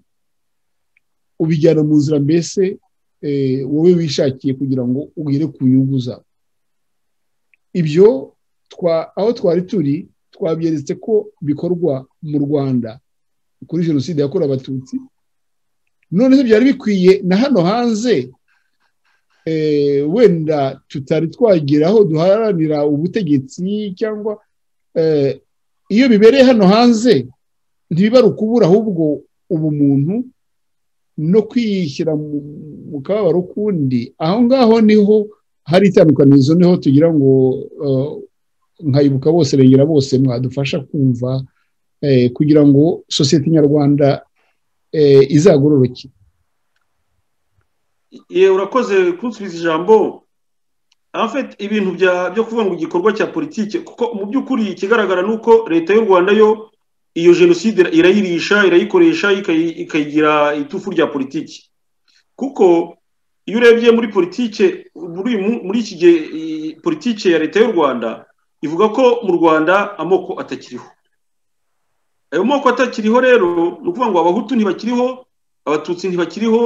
ubijyana mu nzira mbese eh, wowe wishakiye kugira ngo ugere ku nyungu zawe ibyo twa- aho twari turi twabyeretse ko bikorwa mu rwanda kuri jenoside yakorewe abatutsi noneho byari bikwiye na hano hanze eh, wenda tutari twagira aho duharanira ubutegetsi cyangwa eh, iyo bibereye hano hanze ntibibara ukubura ahubwo ubumuntu no kwiyishyira mu- mu kababaro kundi aho ngaho niho hari itandukanizo niho tugira ngo eh, nkayibuka bose regera bose mwadufasha kumva eh, kugira ngo sosiyete nyarwanda eh, izagororoke ye urakoze kunsubiza ijambo en fait ibintu bya byo kuvuga ngo igikorwa cya politiki kuko mu by'ukuri ikigaragara ni uko leta y'u rwanda yo iyo jenoside irayirisha irayikoresha ikayi- ikayigira itufu rya politiki kuko iyo urebye muri politiki muri uyu mu- muri iki gihe i- politiki ya leta y'u rwanda ivuga ko mu rwanda amoko atakiriho ayo moko atakiriho rero ni ukuvuga ngo abahutu ntibakiriho abatutsi ntibakiriho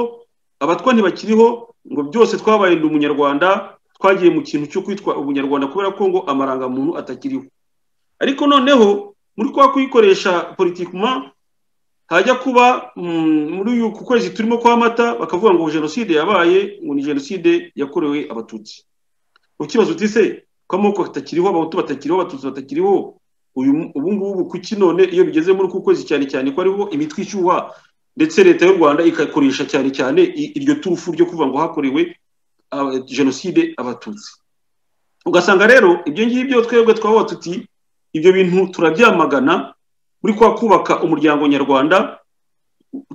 abatwa ntibakiriho ngo byose twabaye ndi umunyarwanda twagiye mu kintu cyo kwitwa umunyarwanda kubera ko ngo amarangamuntu atakiriho ariko noneho muri kwa kuyikoresha politikuma hajya kuba mm, muri uyu ku kwezi turimo kwa mata bakavuga ngo jenoside yabaye ngo ni jenoside yakorewe abatutsi ukibaza uti se ko amoko atakiriho abahutu batakiriho abatutsi batakiriho uyu mu- ubu ngubu kuki none iyo bigeze muri uku kwezi cyane cyane ko ariho imitwe ishyuha ndetse leta y'u rwanda ikakoresha cyane cyane i- iryo turufu ryo kuvuga ngo hakorewe aba- jenoside abatutsi ugasanga rero ibyo ngibyo twebwe twaba tuti ibyo bintu turabyamagana muri kwa kubaka umuryango nyarwanda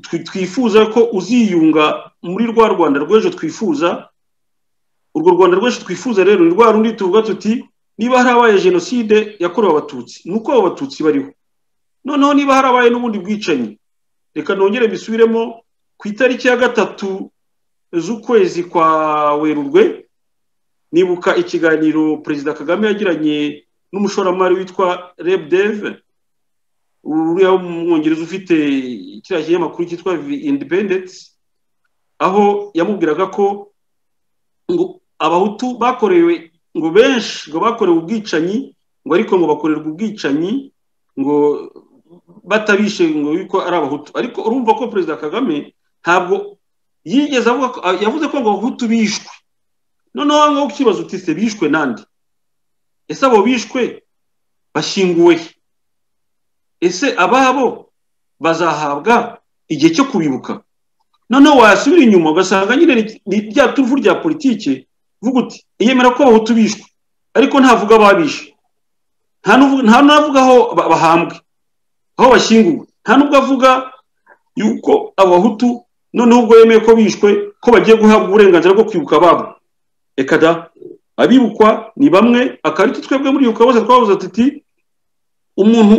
twi- twifuza ko uziyunga muri rwa rwanda rw'ejo twifuza urwo rwanda rw'ejo twifuza rero ni rwa rundi tuvuga tuti niba harabaye jenoside yakorewe abatutsi ni uko abo batutsi bariho noneho niba harabaye n'ubundi bwicanyi reka nongere mbisubiremo ku itariki ya gatatu z'ukwezi kwa werurwe nibuka ikiganiro perezida kagame yagiranye n'umushoramari witwa reb deve uriya w'umwongereza ufite kiriya kinyamakuru cyitwa vi independence aho yamubwiraga ko ngo abahutu bakorewe ngo benshi ngo bakorewe ubwicanyi ngo ariko ngo bakorerwa ubwicanyi ngo batabishe ngo yuko ari abahutu ariko urumva ko perezida kagame ntabwo yigeze avuga ko yavuze ko ngo abahutu bishwe noneho aho ngaho ukibaza uti se bishwe nande ese abo bishwe bashyinguwe he ese ababo bazahabwa igihe cyo kubibuka noneho wasubira inyuma ugasanga nyine ni rya turufu rya politiki vuga uti iyemera ko abahutu bishwe ariko ntavuga ababishe nta n'avuga aho bahambwe aho bashyinguwe nta n'ubwo avuga yuko abahutu noneho ubwo yemeye ko bishwe ko bagiye guhabwa uburenganzira bwo kwibuka ababo reka da abibukwa ni bamwe akarita twebwe muri yuko bose twabuze tuti umuntu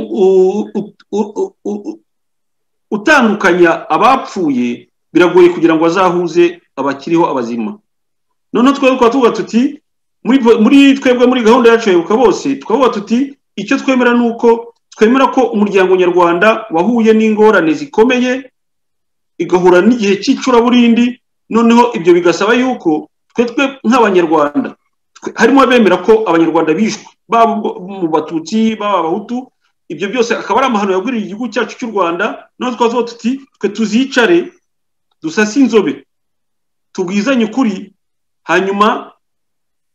utandukanya abapfuye biragoye kugira ngo azahuze abakiriho abazima noneho twebwe tukaba tuvuga tuti muri twebwe muri gahunda yacu yibuka bose twavuga tuti icyo twemera ni uko twemera ko umuryango nyarwanda wahuye n'ingorane zikomeye igahura n'igihe cy'icuraburindi noneho ibyo bigasaba yuko twetwe nk'abanyarwanda harimo abemera ko abanyarwanda bishwe baba mu batutsi baba abahutu ibyo byose akaba ari amahano yagwiriye igihugu cyacu cy'u rwanda noneho twavuga tuti twe tuzicare dusase inzobe tubwizanye ukuri hanyuma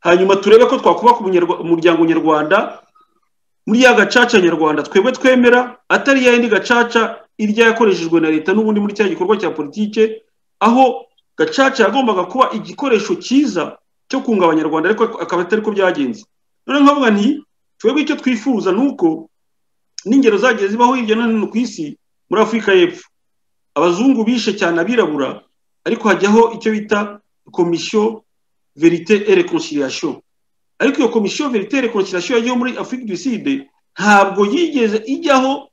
hanyuma turebe ko twakubaka umuryango nyarwanda muri ya gacaca nyarwanda twebwe twemera atari ya yindi gacaca irya yakoreshejwe na leta n'ubundi muri cya gikorwa cya politike aho gacaca yagombaga kuba igikoresho cyiza cyo kunga abanyarwanda ariko akaba atari ko byagenze none nkavuga nti twebwe icyo twifuza ni uko n'ingero zagiye zibaho hirya no hino ku isi muri afurika y'epfo abazungu bishe cyane abirabura ariko hajyaho icyo bita komisiyo verite et reconciliation ariko iyo komisiyo veritere konsilasiyo yagiyeho muri afurika du side ntabwo yigeze ijyaho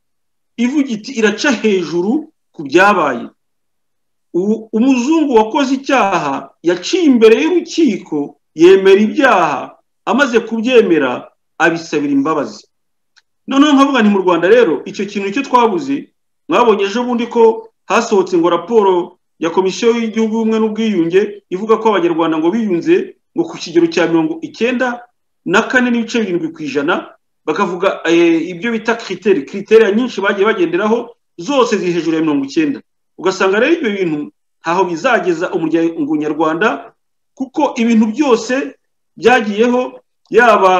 ivuga iti iraca hejuru ku byabaye umuzungu wakoze icyaha yaciye imbere y'urukiko yemera ibyaha amaze kubyemera abisabira imbabazi noneho nkavuga nti mu rwanda rero icyo kintu nicyo twabuze mwabonye ejo bundi ko hasohotse ngo raporo ya komisiyo y'igihugu y'ubumwe n'ubwiyunge ivuga ko abanyarwanda ngo biyunze ngo ku kigero cya mirongo icyenda na kane n'ibice birindwi ku ijana bakavuga ibyo bita kiriteri kiriteri nyinshi bagiye bagenderaho zose ziri hejuru ya mirongo icyenda ugasanga rero ibyo bintu ntaho bizageza umuryango nyarwanda kuko ibintu byose byagiyeho yaba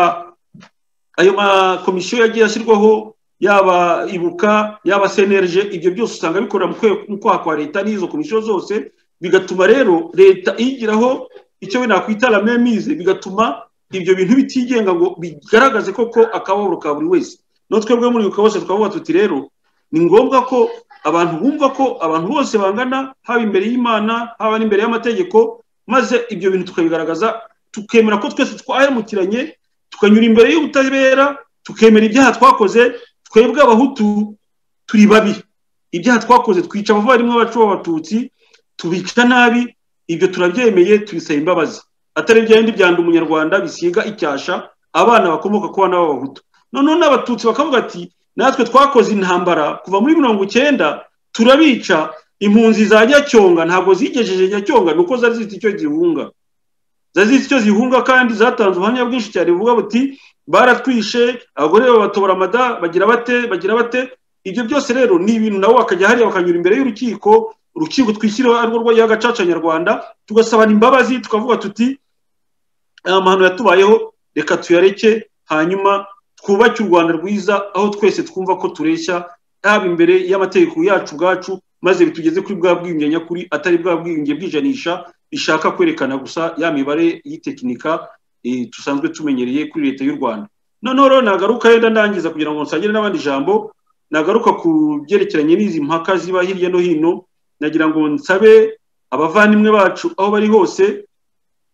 ayo makomisiyo yagiye ashyirwaho yaba ibuka yaba senerije ibyo byose usanga bikorera mu kwaha kwa leta n'izo komisiyo zose bigatuma rero leta iyigiraho icyo we nakwita ramemize bigatuma ibyo bintu bitigenga ngo bigaragaze koko akababaro ka buri wese no twebwe muri uko bose twavuga tuti rero ni ngombwa ko abantu bumva ko abantu bose bangana haba imbere y'imana haba n'imbere y'amategeko maze ibyo bintu tukabigaragaza tukemera ko twese twahemukiranye tukanyura imbere y'ubutabera tukemera ibyaha twakoze twebwe abahutu turi babi ibyaha twakoze twica abavandimwe bacu b'abatutsi tubica nabi ibyo turabyemeye tubisaba imbabazi atari bya bindi byanda umunyarwanda bisiga icyasha abana bakomoka ku bana b'abahutu noneho n'abatutsi bakavuga ati natwe twakoze intambara kuva muri mirongo icyenda turabica impunzi za nyacyonga ntabwo zigejeje nyacyonga ni uko zari zifite icyo zihunga zari zifite icyo zihunga kandi zatanze ubuhamya bwinshi cyane buvuga buti baratwishe abagore babatobora amada bagira bate bagira bate ibyo byose rero ni ibintu nabo bakajya hariya bakanyura imbere y'urukiko urukiko twishyiriweho ari rwo rwagiye agacaca nyarwanda tugasabana imbabazi tukavuga tuti aya mahano yatubayeho reka tuyareke hanyuma twubake u rwanda rwiza aho twese twumva ko tureshya yaba imbere y'amategeko yacu ubwacu maze bitugeze kuri bwa bwiyunge nyakuri atari bwa bwiyunge bw'ijanisha bishaka kwerekana gusa ya mibare y'itekinika dusanzwe tumenyereye kuri leta y'u rwanda noneho rero nagaruka yenda ndangiza kugira ngo nsangire n'abandi jambo nagaruka ku byerekeranye n'izi mpaka ziba hirya no hino nagira ngo nsabe abavandimwe bacu aho bari hose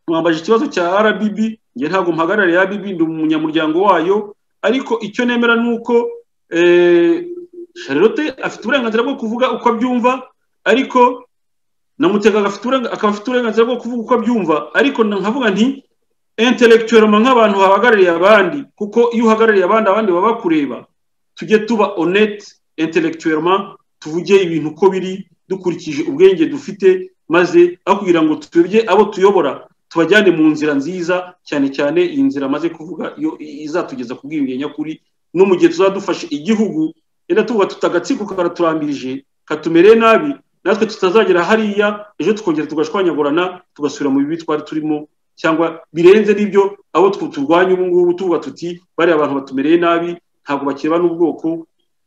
mwambaje ikibazo cya RBB nge ntabwo mpagarariye RBB ndi umunyamuryango wayo ariko icyo nemera ni uko sharirote afite uburenganzira bwo kuvuga uko abyumva ariko na mutega agafite uburenga- akaba afite uburenganzira bwo kuvuga uko abyumva ariko na- nkavuga nti intelektuellement nk'abantu bahagarariye abandi kuko iyo uhagarariye abandi abandi baba bakureba tujye tuba honnête intellectuellement tuvuge ibintu uko biri dukurikije ubwenge dufite maze aho kugira ngo tuyobye abo tuyobora tubajyane mu nzira nziza cyane cyane iyi nzira amaze kuvuga yo izatugeza ku bwiyunge nyakuri no mu gihe tuzadufasha igihugu yenda tuvuga tutagatsiko karaturambirije katumereye nabi natwe tutazagera hariya ejo tukongera tugashwanyagurana tugasubira mu bibi twari turimo cyangwa birenze n'ibyo abo tw- turwanya ubu ngubu tuvuga tuti bariya abantu batumereye nabi ntabwo bakireba n'ubwoko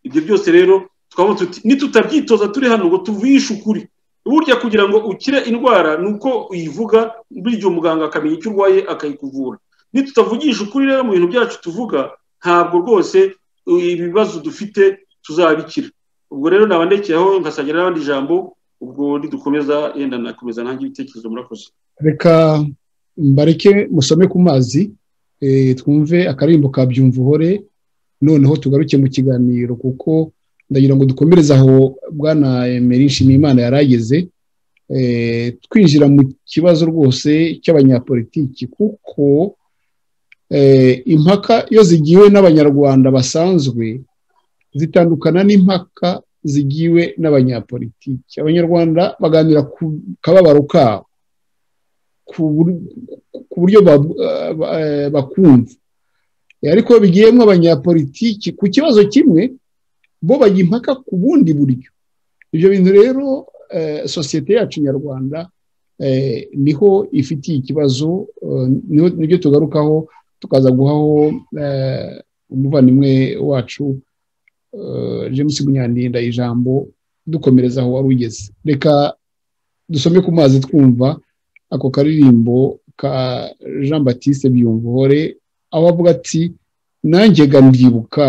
ibyo byose rero tukavuga tuti nitutabyitoza turi hano ngo tuvishe ukuri burya kugira ngo ukire indwara ni uko uyivuga burya umuganga akamenya icyo urwaye akayikuvura nitutavugisha ukuri rero mu bintu byacu tuvuga ntabwo rwose u- ibibazo dufite tuzabikira ubwo rero nabandekeyeho nkasangira n'abandi ijambo ubwo nidukomeza yenda nakomeza nanjye ibitekerezo murakoze reka mbareke musome ku mazi eh, twumve akaririmbo ka byumvuhore noneho tugaruke mu kiganiro kuko ndagira ngo dukomereze aho bwana emeri nshimiyimana yari ageze eh, twinjira mu kibazo rwose cy'abanyapolitiki kuko eh, impaka iyo zigiwe n'abanyarwanda basanzwe zitandukana n'impaka zigiwe n'abanyapolitiki abanyarwanda baganira ku kababaro kabo ku bur- ku buryo ba- ba- eh, bakumva Eh, ariko bigiyemo abanyapolitiki ku kibazo kimwe bo bajya impaka ku bundi buryo ibyo bintu rero eh, sosiyete yacu nyarwanda eh, niho ifitiye ikibazo eh, niho- nibyo tugarukaho tukaza guhaho eh, umuvandimwe wacu eh, james munyandinda ijambo dukomereza aho wari ugeze reka dusome ku mazi twumva ako karirimbo ka jean batiste byumvuhore aho avuga ati nanjye ga ndibuka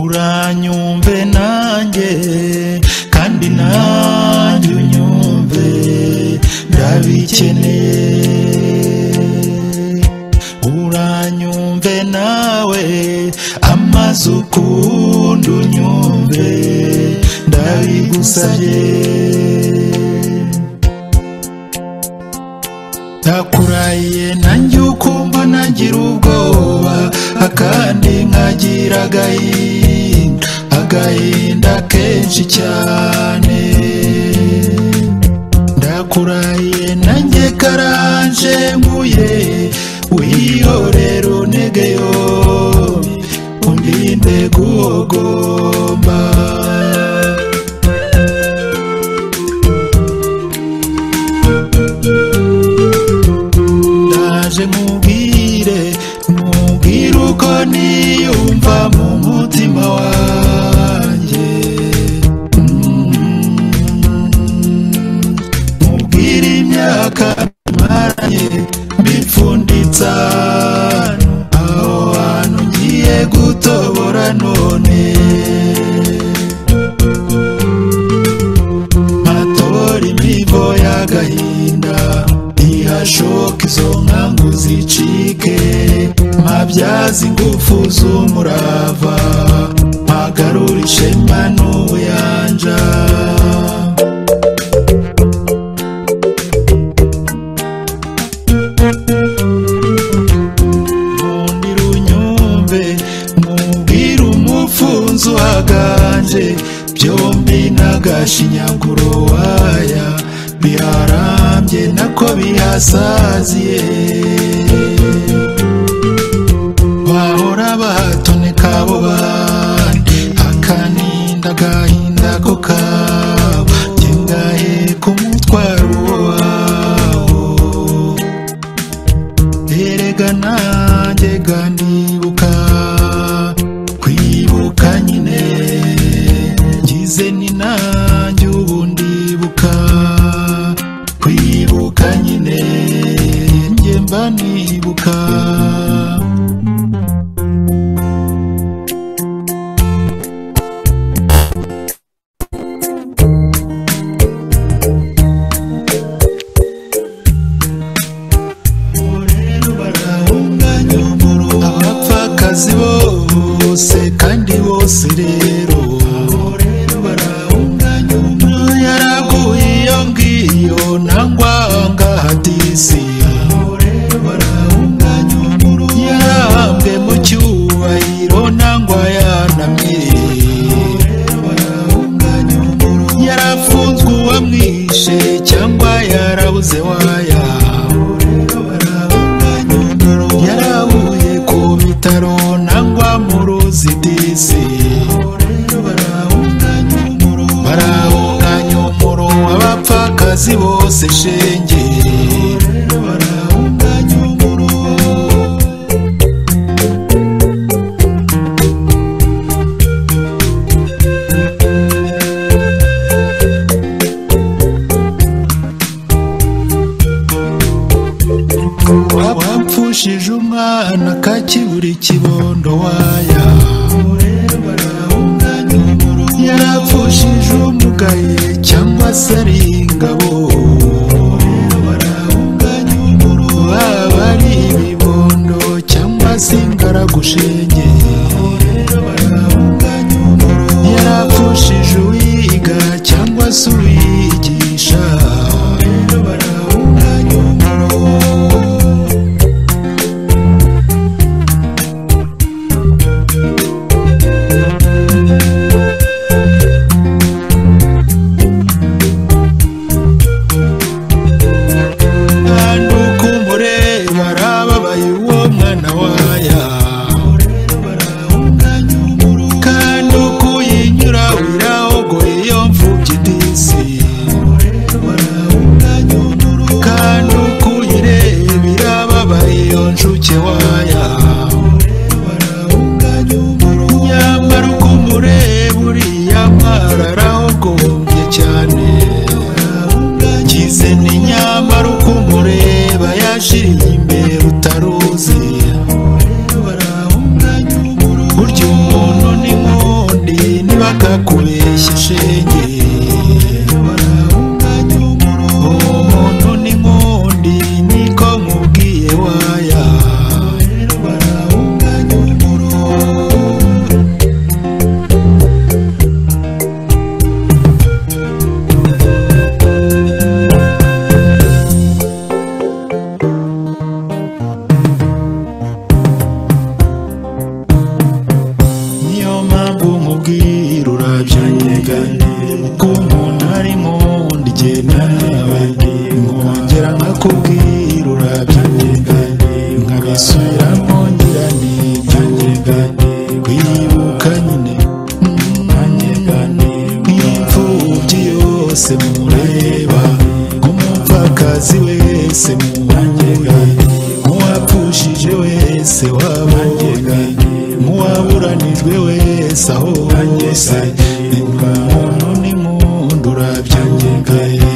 uranyumve nanjye kandi nanjye unyumve ndabikeneye uranyumve nawe amaze ukundi unyumve ndabigusabye ndakurahiye nanjye ukumva nagira ubwoba akandi nkagira agahinda agahinda kenshi cyane ndakurahiye nanjye karanje nguye wihorera unege yo undinde guhogomba ndaje nkubwire nkubwire uko niyumva mu mutima wanjye Mm. nkubwire imyaka maranye mbipfunditsa aho hantu ngiye gutobora none matora imivo y'agahinda ihashoka izo nkangu zicike mabyaza ingufu z'umurava magarura ishema n'ubuyanja nkundira unyumve nkubwira umufunzo uhaganje byombi n'agashinyaguro waya biharambye nako bihasaziye bahora bahatunika abo bandi akaninda agahinda ko kabo ngengahe ku mutwaro wawo bose rero barahunganya umwe yaraguye iyo ngiyo nangwa ngahadisi barahunganya umuru yarahambwe mu cyubahiro nangwa yanamye barahunganya umuru yarafunzwe uwamwishe cyangwa yarabuze waya barahunganya umuru yarabuye ku bitaro nangwa mu ruzidisi barahunganya umuro abapfakazi bose shenge barahunganya umuro wapfushije umwana kakibura ikibondo waya yarapfushije umugaye cyangwa se ari ingabo baba ari ibibondo cyangwa se ingaragushenge yarapfushije uwiga cyangwa se uwigisha kandi uko umureba arababaye uwo mwana waya kandi uko uyinyura wirahogoye iyo mfubyi disi kandi uko uyireba irababaye iyo nshuke waya nyamara uko umureba uriya mwana arahogombye cyane kize ni nyamara uko umureba yashiriye imbere utaruzi burya umuntu ni nkundi niba akakubeshya shenge umuntu ni nkundi niko nkubwiye waya niyo mpamvu nkubwira urabyanyegane ko umuntu ari nkundi genda nawe nkongera nkakubwira urabyanyegane nkabisubira nkongera ntibyanyegane kwibuka nyine nkanyegane nk'imfubyi yose mureba nk'umupfakazi wese muranyegane nk'uwapfushije wese wabanyegane nk'uwaburanijwe wese aho wanyuze umuntu ni nkundi urabyanyegane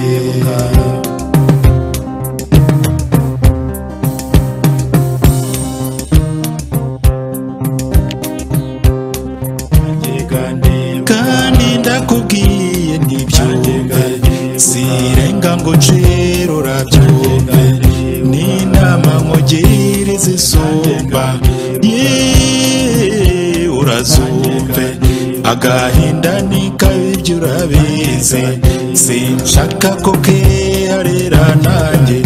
kandi ndakubwiye ntibyanyegane sirenga ngo ncero urabyumve n'inama nkugire zisumba Yeee, urazumve agahinda ni kabi ibyo urabizi sinshaka ko kiharera nanjye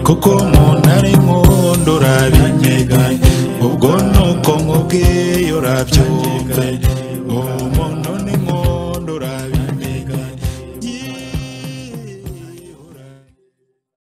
kuko umuntu ari nkundi urabinyeganye ubwo ni uko nkubwiye urabyumve